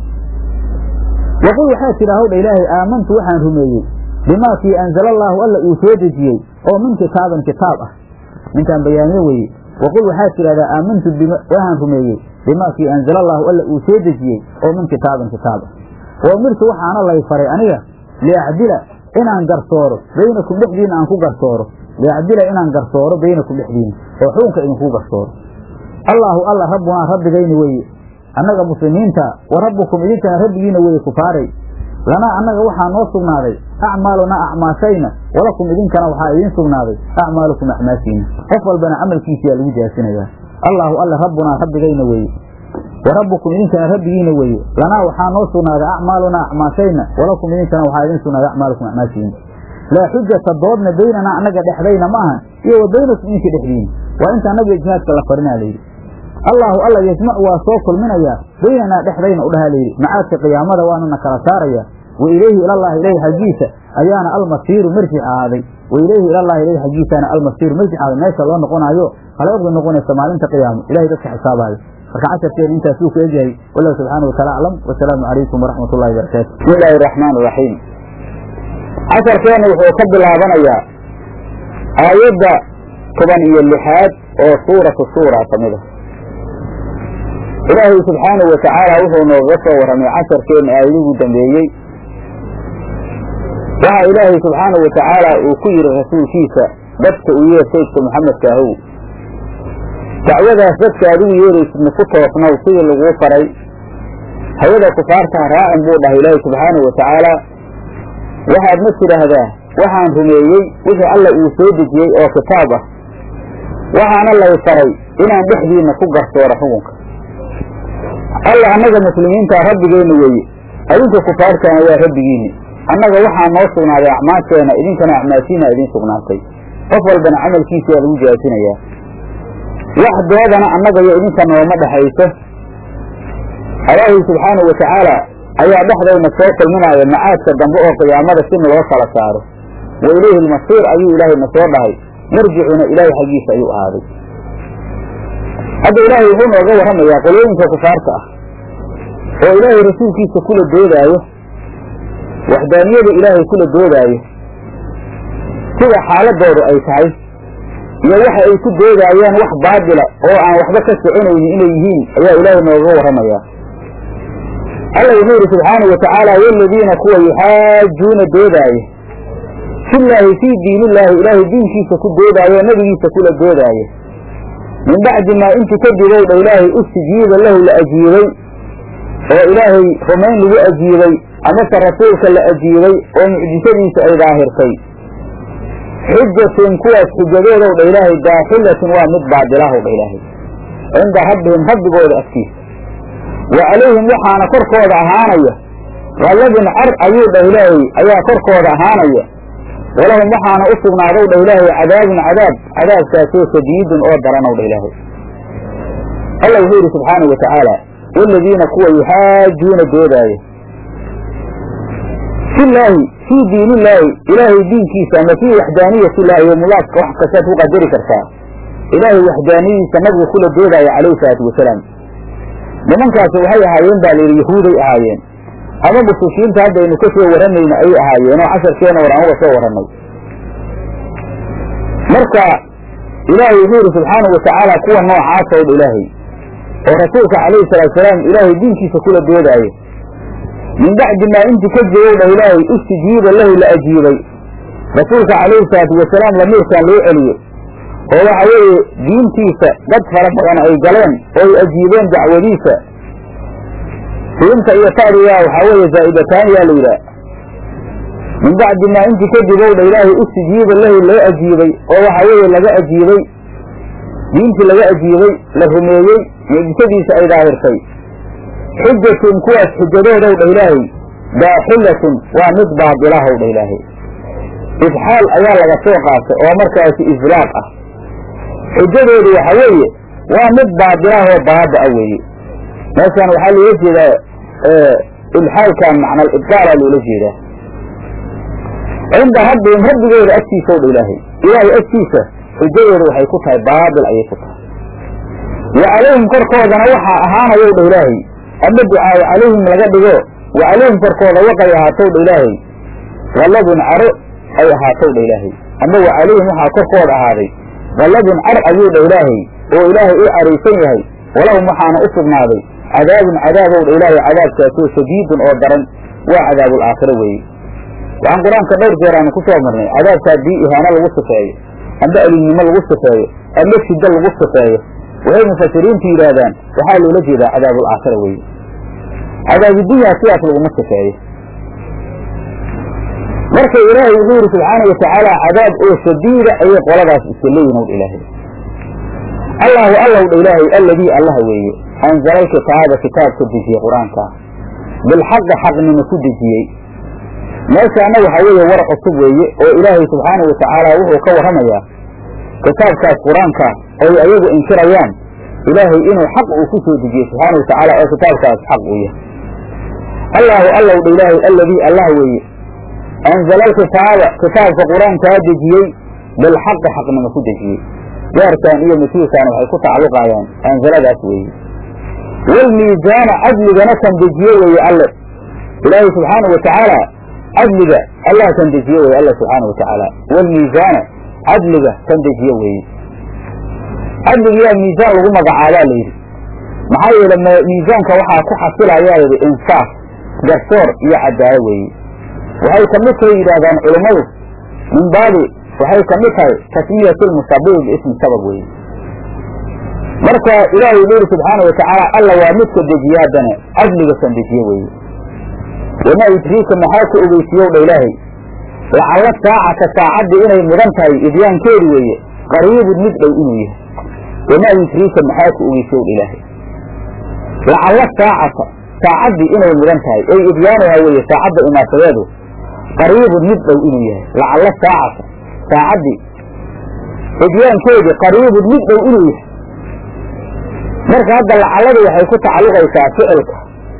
Speaker 1: waqul waxaa tidha howdha ilaahay aamantu waxaan rumeeyey bimaa kii anzala allaahu alla uu soo dejiyey oo min kitaabin kitaab ah ninkaan bayaaniye weeye waqul waxaad tidhahdaa aamantu waxaan rumeeyey bimaa kii anzala allaahu alla uu soo dejiyey oo min kitaabin kitaab ah wa umirtu waxaana lay faray aniga liacdila inaan garsooro baynakum dhexdiina aan ku garsooro liacdila inaan garsooro baynakum dhexdiina oo xukunka idinku garsooro allaahu alla rabbunaa rabbigayni weeye annaga muslimiinta wa rabbukum idinkana rabbigiina weeye kufaaray lanaa annaga waxaa noo sugnaaday acmaalunaa acmaashayna walakum idinkana waxaa idiin sugnaaday acmaalukum acmaashiina qof walbana camalkiisiyaa lagu jaasinayaa allaahu alle rabbunaa rabbigayna weeye wa rabbukum idinkana rabbigiina weeye lanaa waxaa noo sugnaaday acmaalunaa acmaashayna walakum idinkana waxaa idiin sugnaaday acmaalukum acmaashiina laa xujata doodna baynanaa annaga dhexdayna ma ahan iyo wa baynakum idinka dhexdiina waa intaa nabiga jihaadka la farinaa layidhi allaahu alla yajmacu waa soo kulminayaa baynanaa dhexdayna udhahaa layidhi macaadka qiyaamada waanuna kala saarayaa wa ilayhi ilallahi ilayhi xaggiisa ayaana almasiiru marjic ahaaday wa ilayhi ilallahi ilayhi xaggiisaana almasiiru marjic ahaaday meesha loo noqonaayo haleeqda noqonaysa maalinta qiyaamo ilahay dadka xisaabayo marka casharkeena intaas wuu ku egyahay wallahu subxaana wa taala aclam wasalaamu calaykum waraxmat ullahi barakaatu
Speaker 2: bismi illaahi araxmaan iraxiim casharkeena wuxuu ka bilaabanayaa aayadda toban iyo lixaad oo suuratu suura ka mid ah ilaahay subxaanahu wa tacaala wuxuu nooga soo warramay casharkeena aayadihuu dambeeyey waxa ilaahay subxaanahu wa tacaala uu ku yidhi rasuulkiisa dadka u yeer saydka maxamedka ahow dacwadaas dadka adigu yeeraysidna ku toosnow sidii laguu faray hayada kufaartaha raacin buu dhahay ilaahay subxaanahu wa tacaala waxaadna tidhaahdaa waxaan rumeeyey wixii alla uu soo dejiyey oo kitaab ah waxaana lay faray inaan dhexdiinna ku garsooro xukunka alla annaga muslimiintaa rabbigeenna weeye adinka kufaartaana waa rabbigiinni annaga waxaa noo sugnaaday acmaasheenna idinkana acmaashiina idiin sugnaatay qof walbana camalkiisa waa lagu jaasinayaa wax doodana annaga iyo idinka nooma dhexayso ilaahay subxaanahu wa tacaala ayaa dhexdayna soo kulminaaya macaadka dambe oo qiyaamada si naloo kala saaro wa ilayhi almasiir ayuu ilaahay na soo dhahay marjicuna ilaahay xaggiisa ayuu ahaaday hadda ilaahay wuxuu nooga warramayaa qolooyinka kufaarta ah oo ilaahay rasuulkiisa kula doodaayo waxdaaniyada ilaahay kula doodaayo sida xaaladoodu ay tahay iyo waxa ay ku doodaayaan wax baadila oo aan waxba ka soconaynin inay yihiin ayaa ilaahay nooga warramayaa alla wuxuu yidhi subxaanau wa tacaala waladiina kuwa yuxaajuuna doodaaya fillaahi fii diinillaahi ilaahay diinkiisa ku doodaayo oo nebigiisa kula doodaayo min bacdi maa intu kadibou dha ilaahay ustijiiba lahu la ajiibay oo ilaahay rumayn lagu ajiibay amase rasuulka la ajiibay oo mucjisadiisa ay daahirtay xujatun kuwaas xujadoodow dha ilaahay daaxilatun waa mid baadilahow dha ilaahay cinda rabbihim rabbigooda agtiisa wa calayhim waxaana korkooda ahaanaya qadabun car ayuu dhah ilaahay ayaa korkooda ahaanaya walahum waxaana u sugnaadow dhah ilaahay cadaabun cadaab cadaabkaasoo shadiidun oo daranow dhah ilaahay alla wuxuu yidhi subxaanau wa tacaala waladiina kuwa yuxaajuuna doodaaya filaahi fii diinillaahi ilaahay diinkiisa ama fii waxdaaniyatillahi iyo mulaafka wax kastaad ku qadari kartaa ilaahay waxdaaniyadiisa nabiga kula doodaayo calayhi salaatu wasalaam nimankaasi waxay ahaayeen baa layidhi yahuuday ahaayeen ama mushrikiinta haddaynu ka soo warramayna ayay ahaayeen oo casharkeena war aan uga soo warrannay marka ilaahay wuxuu yidhi subxaanau watacaala kuwa noocaasoo dha ilaahay oo rasuulka calayhi salaatusalaam ilaahay diinkiisa kula doodaayo min bacdi maa inti ka jirow dhah ilaahay istijiiba lahu la ajiibay rasuulka calayhi salaatu wasalaam lamiirkan loo celiyo oo waxa weeye diintiisa dad fara badan ay galeen oo ay ajiibeen dacwadiisa siinta iyo ta'diga waxaa weeye zaa'idataani yaa la yidhaah min bacdi maa intii kadib ow dha ilaahay ustijiiba lahu loo ajiibay oo waxa weeye laga ajiibay diintii laga ajiibay la rumeeyey mucjisadiisa ay daahirtay xujatun kuwaas xujadoodow dha ilaahay daaxilatun waa mid baadilahow dha ilaahay ifxaal ayaa laga soo qaatay oo markaasi islaaq ah xujadoodu waxa weeye waa mid baadilahoo baaba-a weeye meeshaan waxaa loola jeedaa ilxaalkan macna ibdaalaa loola jeedaa cinda rabbihim rabbigooda agtiisa dha ilaahay ilaahay agtiisa xujadooda waxay ku tahay baabil ayay ku tahay wa calayhim korkoodana waxaa ahaanayow dha ilaahay ama ducaayo calayhim laga dhigo wa calayhim korkooda waqay ahaatow dha ilaahay qalladun caro ay ahaatow dha ilaahay ama wa calayhim waxaa korkooda ahaaday qalladun car ayuu dha ilaahay oo ilaahay u caraysan yahay walahum waxaana u sugnaaday cadaabun cadaabow dha ilaahay cadaabkaasoo shadiidun oo daran waa cadaabul aakhiro weeye waxaan qur-aanka dhowr jeer aanu ku soo marnay cadaabka haddii ihaano lagu sifeeyo amba alinnimo lagu sifeeyo ama shiddo lagu sifeeyo waxay mufasiriintu yidhaahdaan waxaa loola jeedaa cadaabul aakhira weeye cadaabudunya sidaas laguma sifeeyo marka ilaahay wuxuu yidhi subxaana watacaala cadaab oo shadiida ayay qoladaas iska leeyihin ow dha ilaahay allahu allow dha ilaahay alladii allah weeye anzala alkitaaba kitaabka dejiyey qur-aanka bilxaqi xaqnimo ku dejiyey meeshaana waxaa weeye war cusub weeye oo ilaahay subxaana watacaala wuxuu ka warramayaa kitaabkaas qur-aanka oy ayagu inkirayaan ilaahay inuu xaq uu ku soo dejiyey subxaana watacaala oo kitaabkaas xaq uu yahay allahu allow dha ilaahay alladii allah weeye anzala alkitaaba kitaabka qur-aankaa dejiyey bilxaqi xaqnimo ku dejiyey gaarkan iyo masiirkan waxay ku tacalluqayaan anzaladaas weeye walmiisaana cadligana kan dejiye weeye alle ilaahay subxaana watacaala cadliga allah kan dejiye weye alla subxaana watacaala walmiisaana cadliga kan dejiye weeye cadligiyaa miisaan lagu magacaabaa la yidhi maxaa yeele miisaanka waxaa ku xasilayaa yidhi insaaf garsoor iyo cadaalo weeye waxay ka mid tahay yidhaahdaan culummadu min baabi waxay ka mid tahay tasmiyatu lmusabibi biismi sabab weeye marka ilaahay wuxuu yidhi subxaana watacaala alla waa midka dejiye haddana cadliga kan dejiye weeye wamaa yudriika maxaa ku ogeysiiyow dha ilaahay lacalla saacata saacaddii inay mudan tahay idyaankeedu weeye qariibun mid dhow inuu yahay wamaa yudriika maxaa ku ogeysiyow dha ilaahay lacalla saacata saacaddii inay mudan tahay ey idyaanuhaa weeye saacadda imaasadeedu qariibun mid dhow inuu yahay lacalla saacata saacaddii idyaankeedu qariibun mid dhow inuu yahay marka hadda lacalladu waxay ku tacalluqaysaa ficilka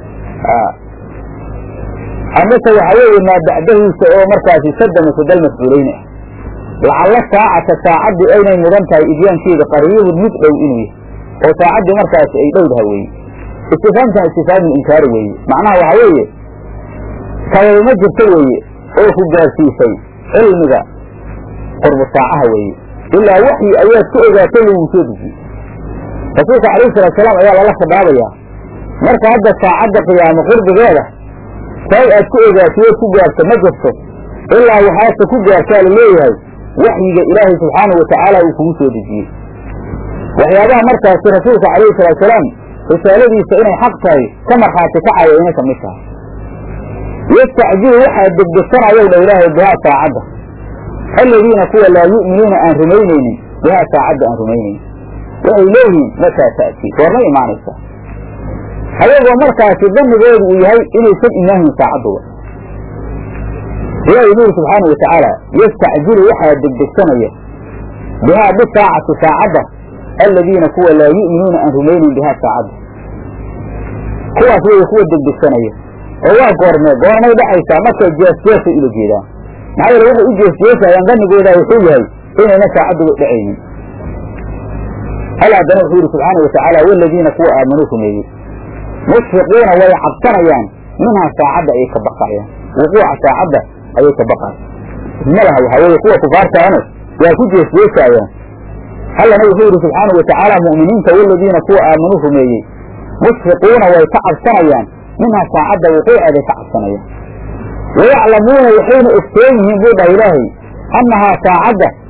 Speaker 2: amase waxa weeye maa bacdahiisa oo markaasi sadama sadal mafcuulayni ah lacalla saacata saacaddii aynay mudan tahay idyaankeeda qariibun mid dhow inuu yahay oo saacaddii markaasi ay dhowdaha weeye istifaamtan istifaamul inkaari weeye macnaha waxa weeye sababma jirto weeye oo ku gaarsiisay cilmiga qurbu saacaha weeye ilaa waxyi ayaad ku ogaatay lagu soo dejiyey rasuulka calayhi salatu salaam ayaa lala khidaabayaa marka hadda saacadda qiyaamo qurbigeeda say aad ku ogaatay ood ku gaarto ma jirto ilaa waxaase ku gaartaa la leeyahay waxyiga ilaahay subxaanahu watacaala uu kugu soo dejiyey waxyaabaha markaasi rasuulka calayhi salatu salaam risaaladiisa inay xaq tahay ka markhaati kacaya inay ka mid tahay yastacjilu waxaa degdegsanayow dha ilaahay bihaa saacadda aladiina kuwa laa yu'minuuna aan rumaynaynin bihaa saacadda aan rumaynaynin waxay leeyihiin mataa ta'tii goormay imaanaysaa ayagoo markaasi danigoodu uu yahay inaysan imaahin saacadduba ilaahay nuuri subxaana wa tacaala yastacjilu waxaa degdegsanaya bihaa bisaacati saacadda aladiina kuwa laa yu'minuuna aan rumaynayn bihaa saacadda kuwaas waya kuwa degdegsanaya oo waa goormee goormay dhacaysaa markay jeesjeesay ula jeedaan maxaa yeele waxay u jeesjeesayaan danigooda wuxuu yahay inayna saacadduba dhacaynin hal haddana wuxuu yidhi subxaana wa tacaala waladiina kuwa aamanuu rumeeyey mushfiquuna way cabsanayaan minhaa saacadda ayay ka baqayaan wuquuca saacadda ayay ka baqayan malaha waxaa weeye kuwa kufaartaana waa ku jeesjeesaayaan allana wuxuu yidhi subxaana wa tacaala mu'miniinta waladiina kuwa aamanuu rumeeyey mushfiquuna way ka cabsanayaan minhaa saacadda wuquuceeday ka cabsanayaan wayaclamuuna waxayna ogsoon yihiin buu dhaha ilaahay annahaa saacadda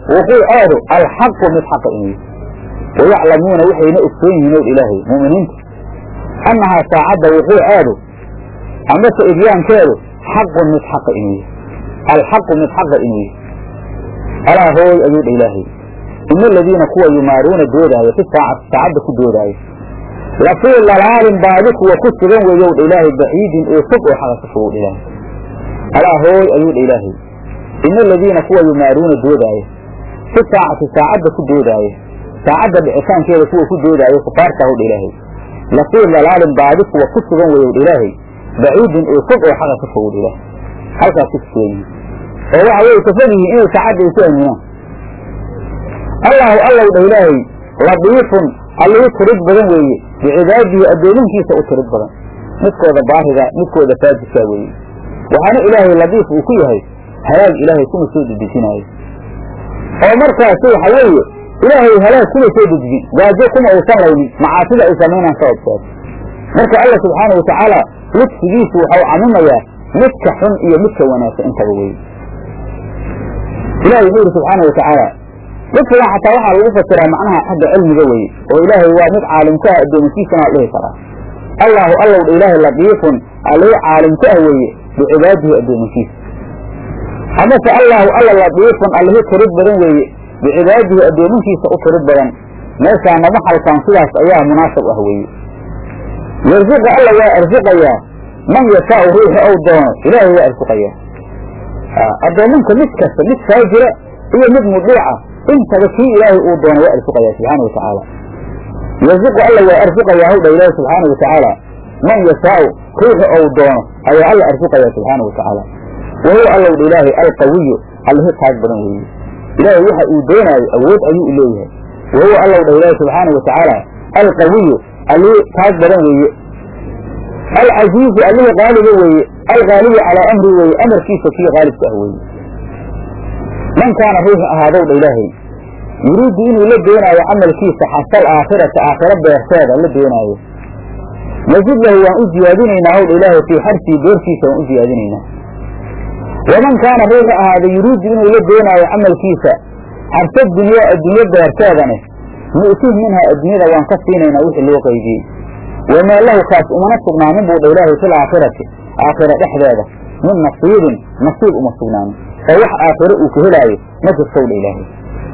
Speaker 2: wuquuceedu alxaqu mid xaqa inuu yahay wayaclamuuna waxayna ogsoon yihiin ow ilaahay mu'miniinta annahaa saacadda wuquuceedu amase idyaankeedu xaqun mid xaqa inuu yahay alxaqu mid xaqa inuu yahay alaa hooy ayuu dha ilaahay ina aladiina kuwa yumaaruuna doodaayo fi saacati saacadda ku doodaayo lafii lalaalin baadi kuwa ku sugan weeyow dha ilaahay baciidin oo fog oo xaqa ka fogow dha ilaahay alaa hooy ayuu dha ilaahay ina aladiina kuwa yumaaruuna doodaayo fi saacati saacadda ku doodaayo saacadda dhicitaankeeda kuwa ku doodaayo kufaarta hw dha ilaahay lafii lalaalin baadi kuwa ku sugan weeyow dha ilaahay baciidin oo fog oo xaqa ka fogow dha ilaahay halkaas ku sugan yihiin oo waxa weye kafog yihiin inay saacadda ay ku aaminaan allahu allow dha ilaahay ladiifun allihii tirid badan weeye bicibaadihi addoominkiisa u tirid badan midkooda baariga midkooda faajidkaa weeye waxaana ilaahay ladiif uu ku yahay halaag ilaahay kuma soo dedejinaayo oo markaasi waxa weeye ilaahay halaag kuma soo dejin gaajo kuma aysan laynin macaasida ay samaynaan sababkeed marka alla subxaana watacaala ludfigiisu waxau camimayaa midka xun iyo midka wanaagsan intaba weye ilahi wuxuu yidhi subxaana watacaala ludfigan xataa waxaa lagu fasiraa macnaha xagga cilmiga weye oo ilaahay waa mid caalimka ah addoominkiisana la dhihi karaa allaahu allow dha ilaahay ladiifun allii caalimka ah weeye bicibaadihi addoominkiisa amase allaahu alla ladiifun allihii tirid badan weeye bicibaadihi addoominkiisa u tirid badan meeshaana maxalkan sidaas ayaa munaasab ah weeye yarsiqa alla waa arsiqayaa man yashaau ruuxi ou doono ilaahay waa arsiqayaa addoominka mid kasta mid faajira iyo mid mudiica intaba kii ilaahay uu doono waa arsiqayaa subxaana watacaala yarsiqu alla waa arsiqayaa hawdha ilaahi subxaana watacaala man yashaau ruuxi ou doono ayaa alla arsiqayaa subxaana watacaala wahuwa allow dha ilaahay alqawiyu allihi taag badan weeye ilaahay waxa uu doonaayo awood ayuu u leeyahay wahuwa allow dha ilaahay subxaana watacaala alqawiyu allihii taag badan weeye alcasiizu allihii qaaliga weeye algaalibu calaa amri weeye amarkiisa kii qaalibka ah weeye man kaana ruuxi ahaadow dha ilaahay yuriidu inuu la doonaayo camalkiisa xasal aakhirata aakhiro beerteeda la doonaayo nasid lahu waan u ziyaadinaynaa howdha ilaahay fii xarsii beerkiisa waan u ziyaadinaynaa waman kaana ruuxu ahaada yuriidu inuu la doonaayo camalkiisa xarsa dunyaa adduunyo beerteedane nu'tih minhaa adduunyada waan ka siinaynaa wixii loo qaybiyey wamaa lahu kaas umana sugnaanin buu dha ilaahay fil aakhirati aakhira dhexdeeda min nasiibin nasiib uma sugnaanin oo wax aakhiro uu ka helaayo ma jirtow dha ilaahay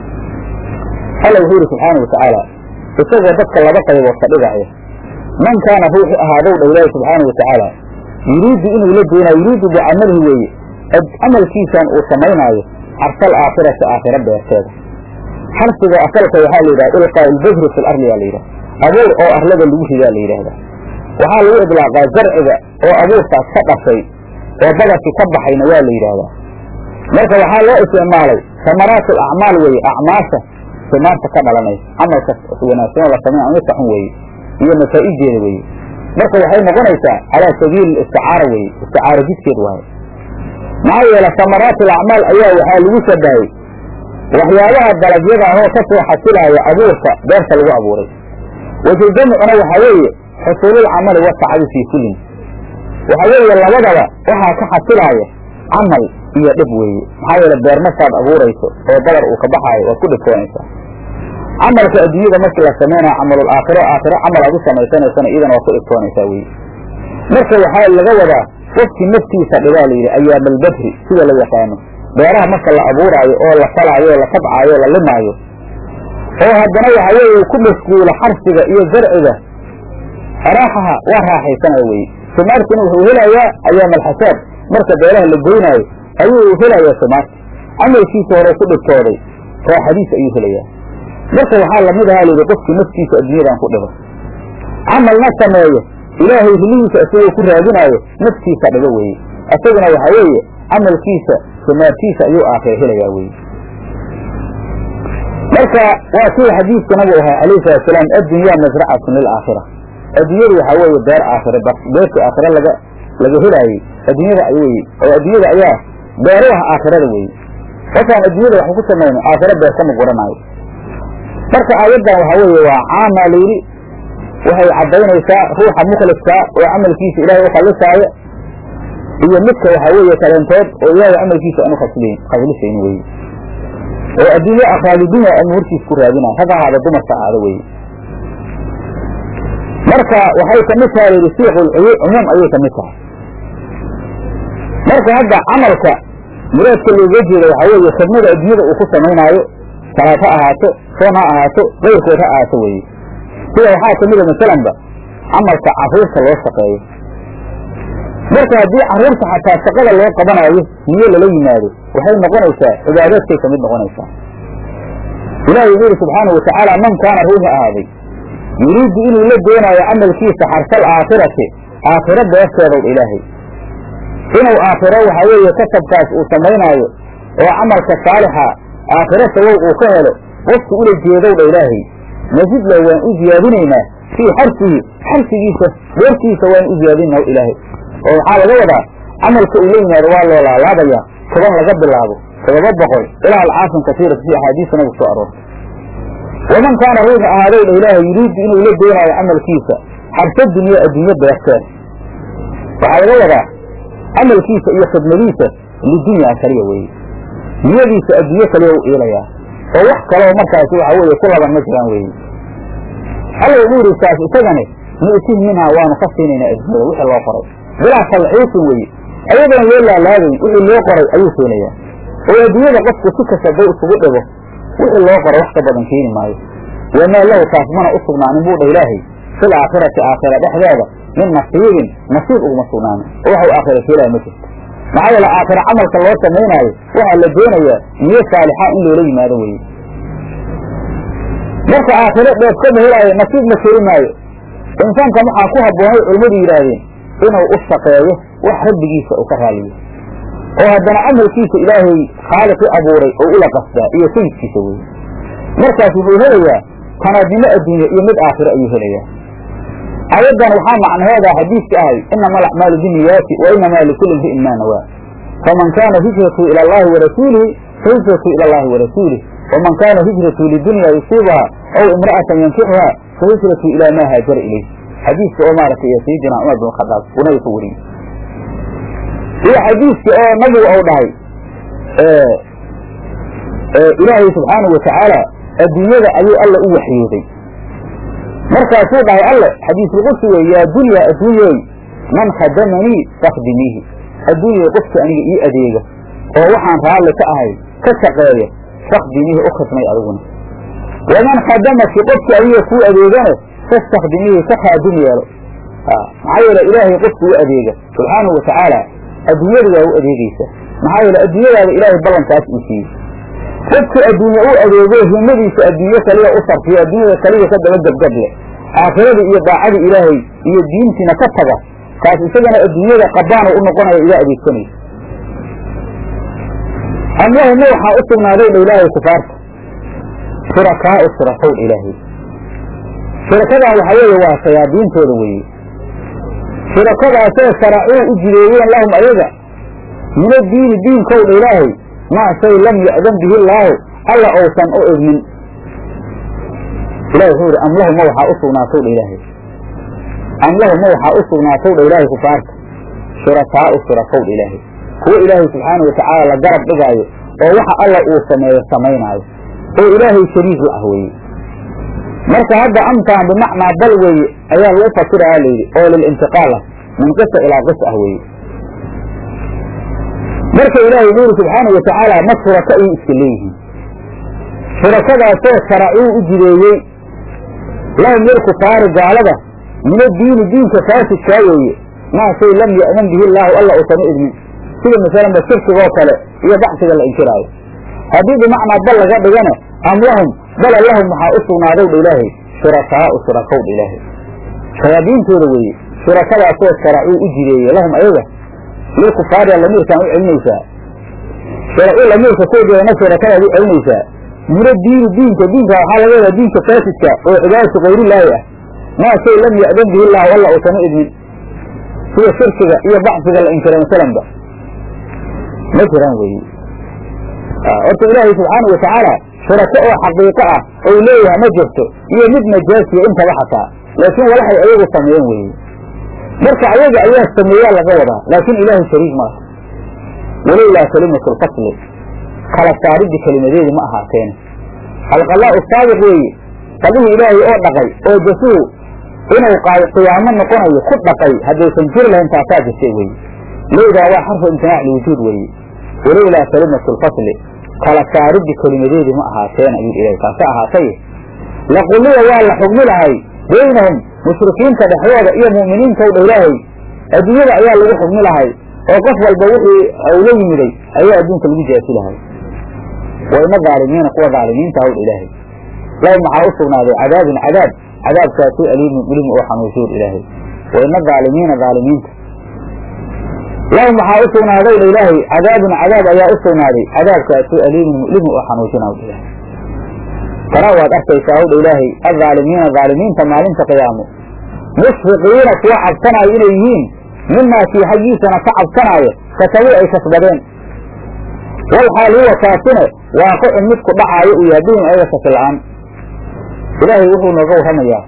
Speaker 2: alla wuxuu yidhi subxaana watacaala isagoo dadka laba qaybood ka dhigaya man kaana ruuxu ahaadow dha ilaahay subxaana watacaala yuriidu inuu la doonaayo yuriidu bicamalihi weeye camalkiisan uu samaynaayo xarsal aakhirati aakhiro beerteeda xarsiga asalka waxaa la yidhaha ilqaa ilbajri fi lardi yaa la yidhaha abuur oo arlada lagu ridaa la yidhaahdaa waxaa lagu idlaaqaa zarciga oo abuurkaas ka dhashay oo badarkii ka baxayna waa la yidhaahdaa marka waxaa loo isticmaalay samaraatu acmaal weeye acmaasha simaarta ka dhalanaysa camalka wanaagsanoo la samey amika xun weeye iyo masaa'ijeeda weeye marka waxay noqonaysaa calaa sabiili isticaara weeye isticaara jidkeed waaye maxaa yeele samaraatu alacmaal ayaa waxaa lagu shabahay waxyaabaha dalagyada ahoo ka soo xasilaaya abuurka beerta lagu abuuray wajujamcuna waxaa weeye xusuululcamali watacadi fii kullin waxaa weeye labadaba waxaa ka xasilaaya camal iyo dhib weeye maxaa yeele beer markaad abuurayso oo dabar uu ka baxaayo waad ku dhibtoonaysaa camalka adduunyada markii la samaynayo camalul aakhiro aakhiro camal aad u samaysanaysana iyadana waad ku dhibtoonaysaa weye marka waxaa laga wadaa qofkii naftiisa dhibaa la yidhi ayaamalbadri sida la yaqaano beeraha marka la abuuraayo oo la falaayo oo la tabcaayo oo la limaayo oo haddana waxa weeye ku mashguula xarsiga iyo zarciga raaxaha waa raaxaysanaya weye sumaartina wuxuu helayaa ayaamalxasaad marka beeraha la goynaayo ayuu helayaa sumaarta camalkiisa hore ku dhibtooday raaxadiisa ayuu helayaa marka waxaa lamid ahaa layidhi qofkii naftiisa adduunyadan ku dhibo camalna sameeyo ilaahay hilihiisa isagoo ku raadinaayo naftiisa dhibo weeye isaguna waxaa weeye camalkiisa sumaartiisa ayuu aakhira helayaa weye marka waa sida xadiidka nabigu ahaa alayhi salatusalaam addunyaa masracatun lilaakhira adduunyadu waxaa weeye beer aakhire beertii aakhire laga laga helaayey adduunyada weye oo adduunyada ayaa beeru ah aakhirada weye qofkaan adduunyada wax ku samayno aakhiro beer kama guranaayo marka aayaddan waxaa weeye waa caamaa layidhi waxay caddaynaysaa ruuxa mukhliska oo camalkiisa ilaahay u khalisaaya iyo midka waxaa weeye kaleentood oo ilaahay camalkiisa aan u khaslisayn weye oo adduunye akhraalidunya amuurtiis ku raadinaya rag ahaada dumarka ahaada weye marka waxay kamid tahay layidhi siiqul cumuum ayay kamid tahay marka hadda camalka muraadka looga jeeda waxaa weeye khidmada adduunyada uu ku samaynaayo salaad ha ahaato soon ha ahaato kayrkood ha ahaato weye sida waxaa kamida masalanba camalka carruurta loo shaqeeyo marka haddii carruurta xataa shaqada loo qabanaayo niyo lala yimaado waxay noqonaysaa cibaadaadkay kamid noqonaysaa ilahi wuxuu yihi subxaana watacaala man kaana ruuxi ahaaday yuriidu inuu la doonaayo camalkiisa xarsal aakhirati aakhiro beefteedow ilaahay inuu aakhiro waxaa weeye kasabkaas uu samaynaayo oo camalka saalixa aakhiro sawow uu ka helo qofku ula jeedowdha ilaahay nasidla waan u ziyaadinaynaa fii xarsihi xarsigiisa beertiisa waan u ziyaadinaa ilaahay oo waxaa laga wadaa camalka uu la yimaado waa loo laalaabaya toban laga bilaabo todoba boqol ilaa alcaafin kasiirata si axaadiista nabigu soo aroortay waman kaana ruuxa ahaadowdha ilaahay yuriidu inuu la doonaayo camalkiisa xarsa dunya adduunyo beerteed waxaa laga wadaa camalkiisa iyo khidmadiisa lidunyaa kaliya weeye niyadiisa adduunyo kaliya u iilayaa oo wax kaloo markaasi waxa weeye ku laban ma jiraan weeye alla wuxuu yidhi saas isagani nu'tih minhaa waanu ka siinaynaa adduunyada wixii loo qoray bilaa talxiisin weeye ayadoon loo laalaabayn wixii loo qoray ayuu keenayaa oo adduunyada qofku si kasta day isugu dhigo wixii loo qoray wax ka badan keeni maayo wamaa lahu taas mana u sugnaanin buu dha ilaahay fil aakhirati aakhira dhexdeeda min nasiibin nasiib uguma sugnaanin oo waxau aakhira keelaya ma jirto maxaa yeele aakhira camalka loo samaynaayo waxaa la doonayaa niyo saalixa in loola yimaado weye marka aakhiro dheef kama helaayo nasiib ma keeni maayo insaanka waxaa ku habboonay culimmadu yidhaahdeen inuu u shaqeeyo wax rabbigiisa uu ka raaliyo oo haddana camalkiisa ilaahay khaaliqi abuuray oo ula qasdaa iyo sayidkiisa weye markaas wuxuu helayaa tanaadnimo adduunya iyo mid aakhiro ayuu helayaa ayaddan waxaa macnaheeda xadiiska ahay inama alacmaalu biniyaati wa inamaa likulli imri'in maa nawaa faman kaana hijratu ila allahi warasuulihi fahijratu ila allahi warasuulih waman kaana hijratu lidunya yusiibuha aw imra'atan yankixuha fahijratu ilaa maa haajara ilayh xadiiska oo maaragtay ee sayidina cumar bin khadaab uu nabiga ka wariyey iyo xadiiska oo nabigu ou dhahay ilaahay subxaanahu watacaala adduunyada ayuu alla u waxyooday markaasuu dhahay alle xadiisulqudsi wey yaa dunya adduunyey man khadamanii fakdimiihi adduunyay qofka aniga ii adeega oo waxaan raalli ka ahay ka shaqeeya fakdimiihi u khidmay adiguna waman khadamaki qofka adiga kuu adeegana fastakdimiihi ka khaadim yeelo maxaa yeele ilaahay qofka u adeega subxaanahu watacaala adduunyada waa u adeegeysa maxaa yeele adduunyadaada ilaahay ballankaas uu siiyey qofka adduunye u adeego himadiisa adduunye kaliya u sarfiyo adduunyada kaliya ka daba gebgab leh aakhirada iyo daacada ilaahay iyo diintiina ka taga kaas isagana adduunyada qabaana u noqonaya idaa adeegsanaysa amlahuma waxaa u sugnaaday dha ilaahay kufaarta shurakaau shurakaw dha ilaahay shurakadan waxaa weeye waa shayaadiintooda weeye shurakadaasoo sharacuu u jideeyeen lahum ayaga min addiini diinkow dha ilaahay maa shay lam ya'dan bihi illaahu alla ousan u idmin ilahi wuxuu yidhi amlahuma waxaa u sugnaatow dha ilaahay amlahuma waxaa u sugnaatow dha ilaahay kufaarta shurakaau shurakaw dha ilaahay kuwo ilaahay subxaana watacaala la garab dhigaayo oo waxa alla uu sameeyo samaynaayo oo ilaahay shariik la ah weeye marka hadda amtaan bimacnaa bal weeye ayaa lagu fasirayaa layidhi oo lilintiqaal ah min qisa ilaa qis ah weeye marka ilaahay wuxuu yidhi subxaana watacaala ma shuraka ayay iska leeyihiin shurakadaasoo sharacuu u jideeyey lahum lilkufaari gaalada min addiini diinka faasidkaa weeye maa shay lam ya'man bihi illaahu alla uusan u idmin sida masalanba shirkigoo kale iyo baxsiga la inkiraayo haddii bimacnaa bal laga dhigana am lahum bala lahum waxaa u sugnaadow dha ilaahay shurakaau shurakaw dha ilaahay shayaadiintooda weeye shurakadaasoo sharacuu u jideeyey lahum ayaga lilkufaari lamiirkaan u celinaysaa sharacuu lamiirka koodeedana shurakadaad u celinaysaa mino diini diinka diinka waxaa laga wadaa diinka faasidka oo cibaadatu kayrillaahi ah maa shay lam ya'dan bihi illaahu alla uusan u idmin sida shirkiga iyo baxsiga la inkiray masalanba ma jiraan weeye horta ilaahay subxaanau watacaala shurako oo xaqiiqo ah ou leeyahay ma jirto iyo mid najaasiya intaba xataa laakiin walaxay ayagu sameeyeen weeye marka ayaga ayaa sameeyaa laga wadaa laakiin ilaahay shariik ma aha walowlaa kalimatu lfasli kala saariddi kelimadeedi ma ahaateen alqalaa'u saabiq weeye qallihii ilaahay oo dhaqay oo jasuhu inuu qiyaamo noqonayo ku dhaqay haddaysan jiri lahayn taasaa jirtay weeye leydaa waa xarfu imtinaac liwujuud weeye walowlaa kalimatu lfasli kala saariddi kelimadeedi ma ahaateen ayuu ilahay taasa ahaatay laqulliya waa la xugmi lahay baynahum mushrikiinta dhexdooda iyo mu'miniintaw dha ilaahay adduunyada ayaa lagu xugmi lahay oo qof walba wixii uu la yimiday ayaa adduunka lagu jaasi lahay wa ina dhaalimiina kuwa dhaalimiinta hawdha ilaahay lahum waxaa u sugnaaday cadaabun cadaab cadaabkaasu aliimun ulim oo xanuusuur ilaahay wa ina dhaalimiina dhaalimiinta lahum waxaa u sugnaaday dha ilaahay cadaabun cadaab ayaa u sugnaaday cadaabkaasu aliimun mu'limu oo xanuujina hawdha ilaahay tara waad arkaysaa hawdha ilaahay addaalimiina dhaalimiinta maalinta qiyaamo mushfiqiina kuwa cabsanaayo inay yihiin mimaa kii xaggiisana ka cabsanaayo kasabuu ay kasbadeen walxaal huwa kaasine waaqicun mid ku dhacaayo uu yahay bihim ayaga kasi la-aan ilaahay wuxuu nooga warramayaa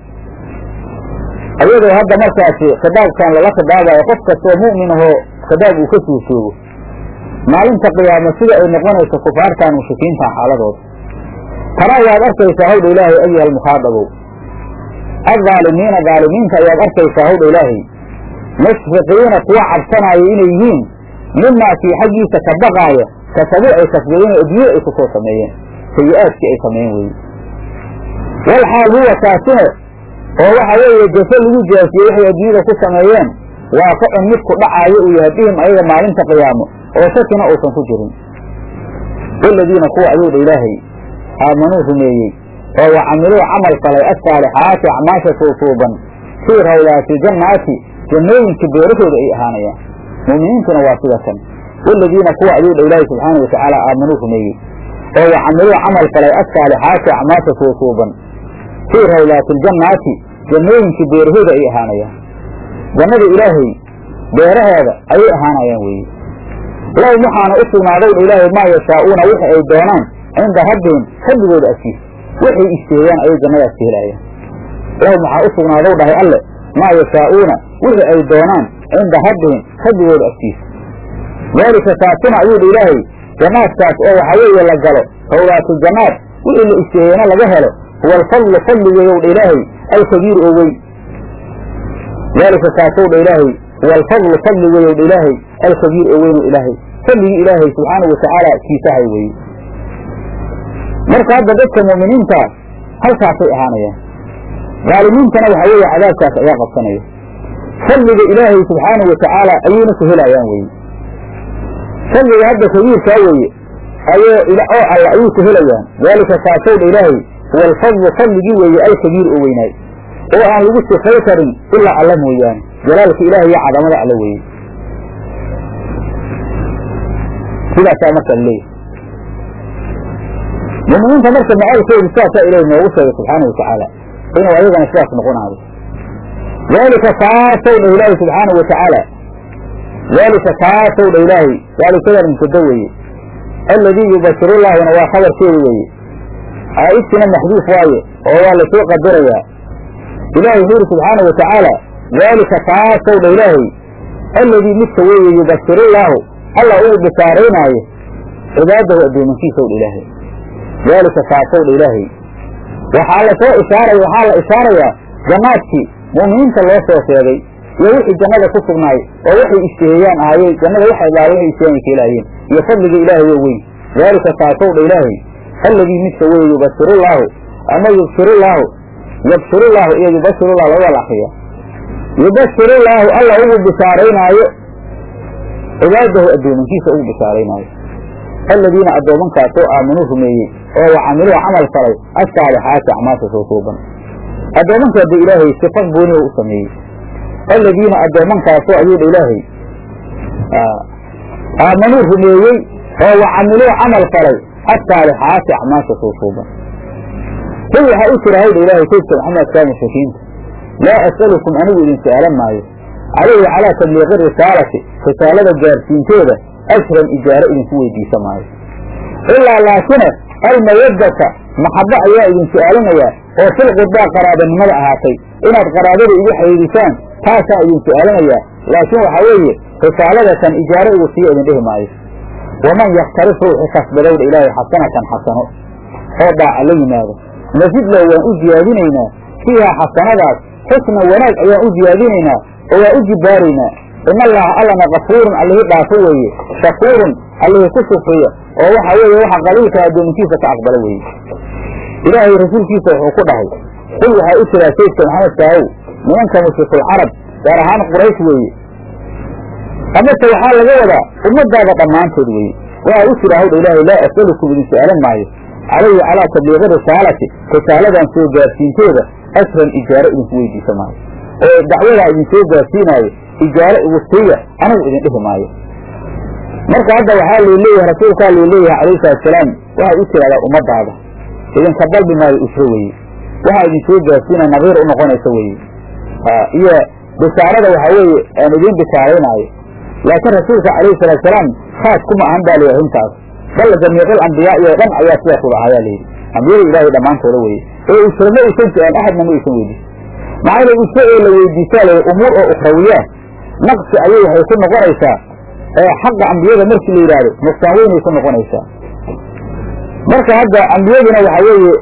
Speaker 2: ayadoo hadda markaasi khidaabkan lala khidaabayo qof kastoo mu'min ahoo khidaab uu ka suusoogo maalinta qiyaamo sida ay noqonayso kufaartan mushrikiinta xaaladooda tana ayaad arkaysaa hawdha ilaahay ayuha almukhaadabow addaalimiina dhaalimiinta ayaad arkaysaa hawdha ilaahay mushfiqiina kuwa cabsanaayo inay yihiin mimaa kii xaggiisa ka baqaaya kasabuu ay kasbadeen oo adduunya ay ku soo sameeyeen sayi-aadkii ay sameeyeen weeye walxaal huwa kaasine oo waxa weeye jaso lagu jaasiyey waxay adduunyada ku sameeyeen waaqicun mid ku dhacaayo uu yahay bihim ayaga maalinta qiyaamo oo shakina uusan ku jirin waladiina kuwa ayuu dha ilaahay aamanuu rumeeyey oo wa camiluu camal falay assaalixaati acmaasha suusuuban fii rawdaati jannaati jannooyinka beerahooda ay ahaanayaan mu'miniintuna waa sida kan waladiina kuwa ayuu dha ilaahay subxaanau watacaala aamanuu rumeeyey oo wa camiluu camal falay assaalixaati acmaasha suusuuban fii rawdaati aljannaati jannooyinka beerahooda ay ahaanayaan jannada ilaahay beeraheeda ayay ahaanayaan weeye lahum waxaana u sugnaaday dha ilaahay maa yashaa'uuna wixi ay doonaan cinda rabbihim rabbigooda agtiisa waxay isteeyaan ayay jannadaas ka helayaan lahum waxaa u sugnaadow dhahay alle maa yashaa'uuna wixii ay doonaan cinda rabbihim rabbigooda agtiisa daalika kaasina ayuu dha ilaahay jannaadkaas oo waxaa weeye la galo rawdaatuljannaad wixii la isteeyeyna laga helo huwa alfadlu fadligeeyow dha ilaahay alkabiir oo weyn daalika kaasow dha ilaahay huwa alfadlu fadligeeyow dha ilaahay alkabiir oo weyn oo ilaahay fadligii ilaahay subxaanahu watacaala kiisahay weeye marka hadda dadka mu'miniinta halkaasay ahaanayaan dhaalimiintana waxaa weeye cadaabkaas ayaa qabsanaya fadliga ilaahay subxaanahu watacaala ayayna ku helayaan weye fadliga hadda kabiirkaa weeye ayoo oo alla ayay ku helayaan daalika kaasowdha ilaahay huwa alfadlu fadligii weeye alkabiir oo weynaay oo aan lagu sifay karin ilaa alla mooyaane jalaalka ilahay iyo cadamada alla weeye sidaasaa marka laleeyahay muminiinta marka macaalkoodu sidaasaa ilahi noogu sheegay subxaana watacaala inuu ayagana sidaas noqonaayo daalika kaasow dha ilaahi subxaana watacaala daalika kaasow dha ilaahay daalikadan mubtada weeye alladii yubashirullaahuna waa khabarkeeda weeye aa'idkina maxduuf waaye oo waa lasoo qadarayaa ilaahay wuxuu yidhi subxaana watacaala daalika kaasow dha ilaahay alladii midka weeye yubashirullaahu alla uu bishaaraynaayo cibaadahu addoomankiisaw dha ilaahay daalika kaasow dha ilaahay waxaa lasoo ishaaray waxaa la ishaarayaa jannaadkii mu'miniinta loo soo sheegay iyo wixii jannada ku sugnaay oo waxay ishtiheeyaan ahaayey jannada waxay dhaala waxay ishtiheeyan ka helaayeen iyo fadliga ilaahay oo weyn daalika kaasow dha ilaahay alladii midka weeye yubashirullaahu ama yubshirullaahu yabshirullaahu iyo yubashirullah labada la akriya yubashirullaahu alla ugu bishaaraynaayo cibaadahu addoomankiisa ugu bishaaraynaayo aladiina addoomankaasoo aaminuu rumeeyey oo wa camiluu camal falay assaalixaati acmaasha soo suuban addoomankaa dee ilaahay sifa gooniha u sameeyey aladiina addoomankaasoo ayuu dha ilaahay aamanuu rumeeyey oo wa camiluu camal falay assaalixaati acmaasha soo suuban qul waxaa u jira hawdha ilaahay saydka maxamedkaa mushrikiinta laa as'alukum anigu idin su'aalan maayo calayhi calaa tabliiqi risaalati risaalada gaarsiinteeda ajran ijaaro idinku weydiisa maayo ilaa laakine almawaddata maxabbo ayaa idin su'aalinayaa oo fil qurbaa qaraabanimada ahaatay inaad qaraabada igu xidhiidisaan taasaa idin su'aalinayaa laakiin waxaa weeye risaaladatan ijaaro igu siiyo idin dhihi maayo waman yaktarif ruuxi kasbadowdha ilaahay xasanatan xasano oo dhaaca la yimaado nasid lahu waan u ziyaadinaynaa fiihaa xasanadaas xusna wanaag ayaan u ziyaadinaynaa oo waan u jibbaaraynaa in allaha allana kafuurun allihii dhaafo weeye shakuurun allihii ku shufriya oo waxa weeye waxa qaliilka addoominkiisa ka aqbala weeye ilaahay rasuulkiisa wuxuu ku dhahay qul waxaa u jiraa saydka maxamed kaahow nimanka mushrikuulcarab gaar ahaan quraysh weeye amase waxaa laga wadaa ummadaada dhammaantood weeye waxaa u jira hawdha ilaahay laa as'alukum idin su'aalan maayo calayhi calaa tabliiqi risaalati risaaladan soo gaarsiinteeda asran ijaaro idinku weydiisa maayo oo dacwadaa idin soo gaarsiinaayo ijaaro igu siiya anigu idin dhihi maayo marka hadda waxaa loo leeyahay rasuulkaa loo leeyahay calayhi salatusalaam waxaa u tirahdaa ummadaada idinka dalbi maayo ujro weeye waxaa idin soo gaarsiina nadiir u noqonaysa weeye iyo bishaarada waxaa weeye aan idiin bishaaraynaayo laakiin rasuulka calayhi salaatusalaam khaas kuma ahan baa layidhi arrintaas bal jamiicul ambiyaa iyo dhan ayaa sidaas uga ahayaa layidhi ambiyada ilaahay dhammaantooda weeye ee ujro ma aysan jeceen axadna ma aysan weydiisan maxaa yeele ujro ee la weydiisaa layidhi umuur oo ukhrawiyaa naqsi ayay waxay ku noqonaysaa ee xaqa ambiyada markii la yidhaahdo nuqsaan weynay ku noqonaysaa marka hadda ambiyaduna waxa weeye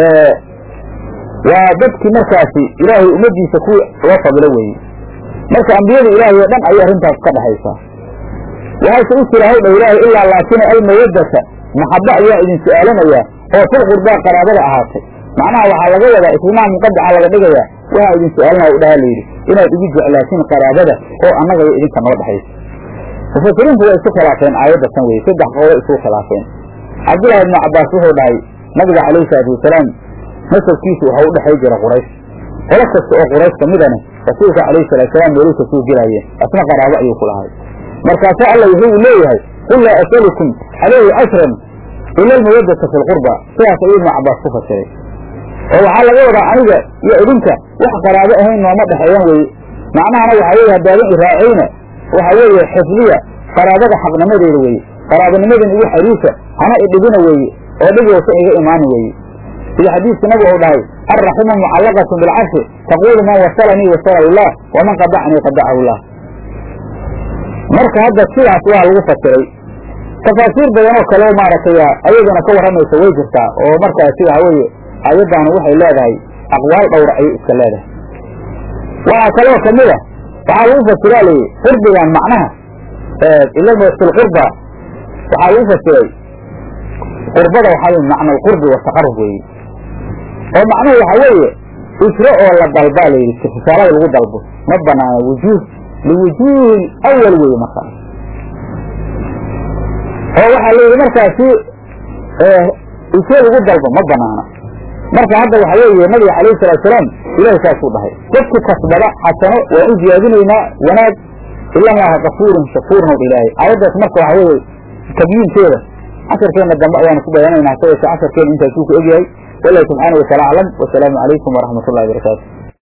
Speaker 2: waa dadkii markaasi ilaahay ummaddiisa ku loo fadilo weeye marka ambiyada ilaahay oo dhan ayay arrintaas ka dhexaysaa waxayse u jira hawdha ilaahay ilaa laakina almawaddata maxabba ayaa idin su'aalanayaa oo fil qurbaa qaraabada ahaatay macnaha waxaa laga wadaa islimaha muqadaca laga dhigayaa waxaa idin su-aalinaya u dhaha layidhi inaad igu jeclaatiin qaraabada oo annaga iyo idinka noo dhexaysa mufasiriintu way isku khilaafeen aayadda tan weye saddex qowlo isku khilaafeen cabdullahi ibnu cabbaas wuxuu dhahay nabiga calayhi salaatu wasalaam nasabkiisu waxa u dhexay jira quraysh qolo kasta oo quraysh ka midane rasuulka calayhi salaatusalaam meeluu kasoo gelaayeen asna qaraabo ayuu ku lahay markaasaa alla wuxuu leeyahay qul laa asalukum calayhi ashran ila almawaddata fi lqurba sidaas ayuu ibnu cabbaas ku fasiray oo waxaa laga wadaa aniga iyo idinka wax qaraabo ahayn nooma dhexeeyan weye macnahana waxaa weye haddaadan iraacayna waxa weeye xifdiya qaraabada xaqnimadeeda weeye qaraabanimadan igu xariisa hana idhibina weeye oo dhib waysan iga imaanin weeye sida xadiidka nabigu uu dhahay alraximu mucallaqatun bilcarshi taquulu man wasalanii wasalahu llah waman qadacanii qadacahu llah marka hadda sidaas waa lagu fasiray tafaasiir badan oo kaleo maaragtay ayaduna ka warramaysa way jirtaa oo markaasi waxa weeye ayaddaanu waxay leedahay aqwaal dhowra ayay iska leedahay waxaa kaloo kamid a waxaa lagu fasiraa layihi qurbigan macnaha ilafilqurba waxaa lagu fasiray qurbada waxaa macna alqurbi wataqarub weeye oo macnuhu waxa weeye ujro oo la dalbaa layidhi risaalada lagu dalbo ma banaana wujuuh liwujuuhi awal weeye markaas oo waxaa layidhi markaasi ujro lagu dalbo ma banaana marka hadda waxa weeye nabiga calayhi salaatusalaam ilahi saasuu dhahay dadki kasbada xasano waan u ziyaadinaynaa wanaag ila allaha kafuurun shakuurun ow ilaahay aayaddaas marka waxa weeye tabyiinkeeda casharkeenna dambe ayaanu ku bayaanaynaa sa yeeshe casharkeena intaasuu ku egyahay wallahi subxaana wataala aclam wasalaamu calaykum waraxmat ullahi barakaatu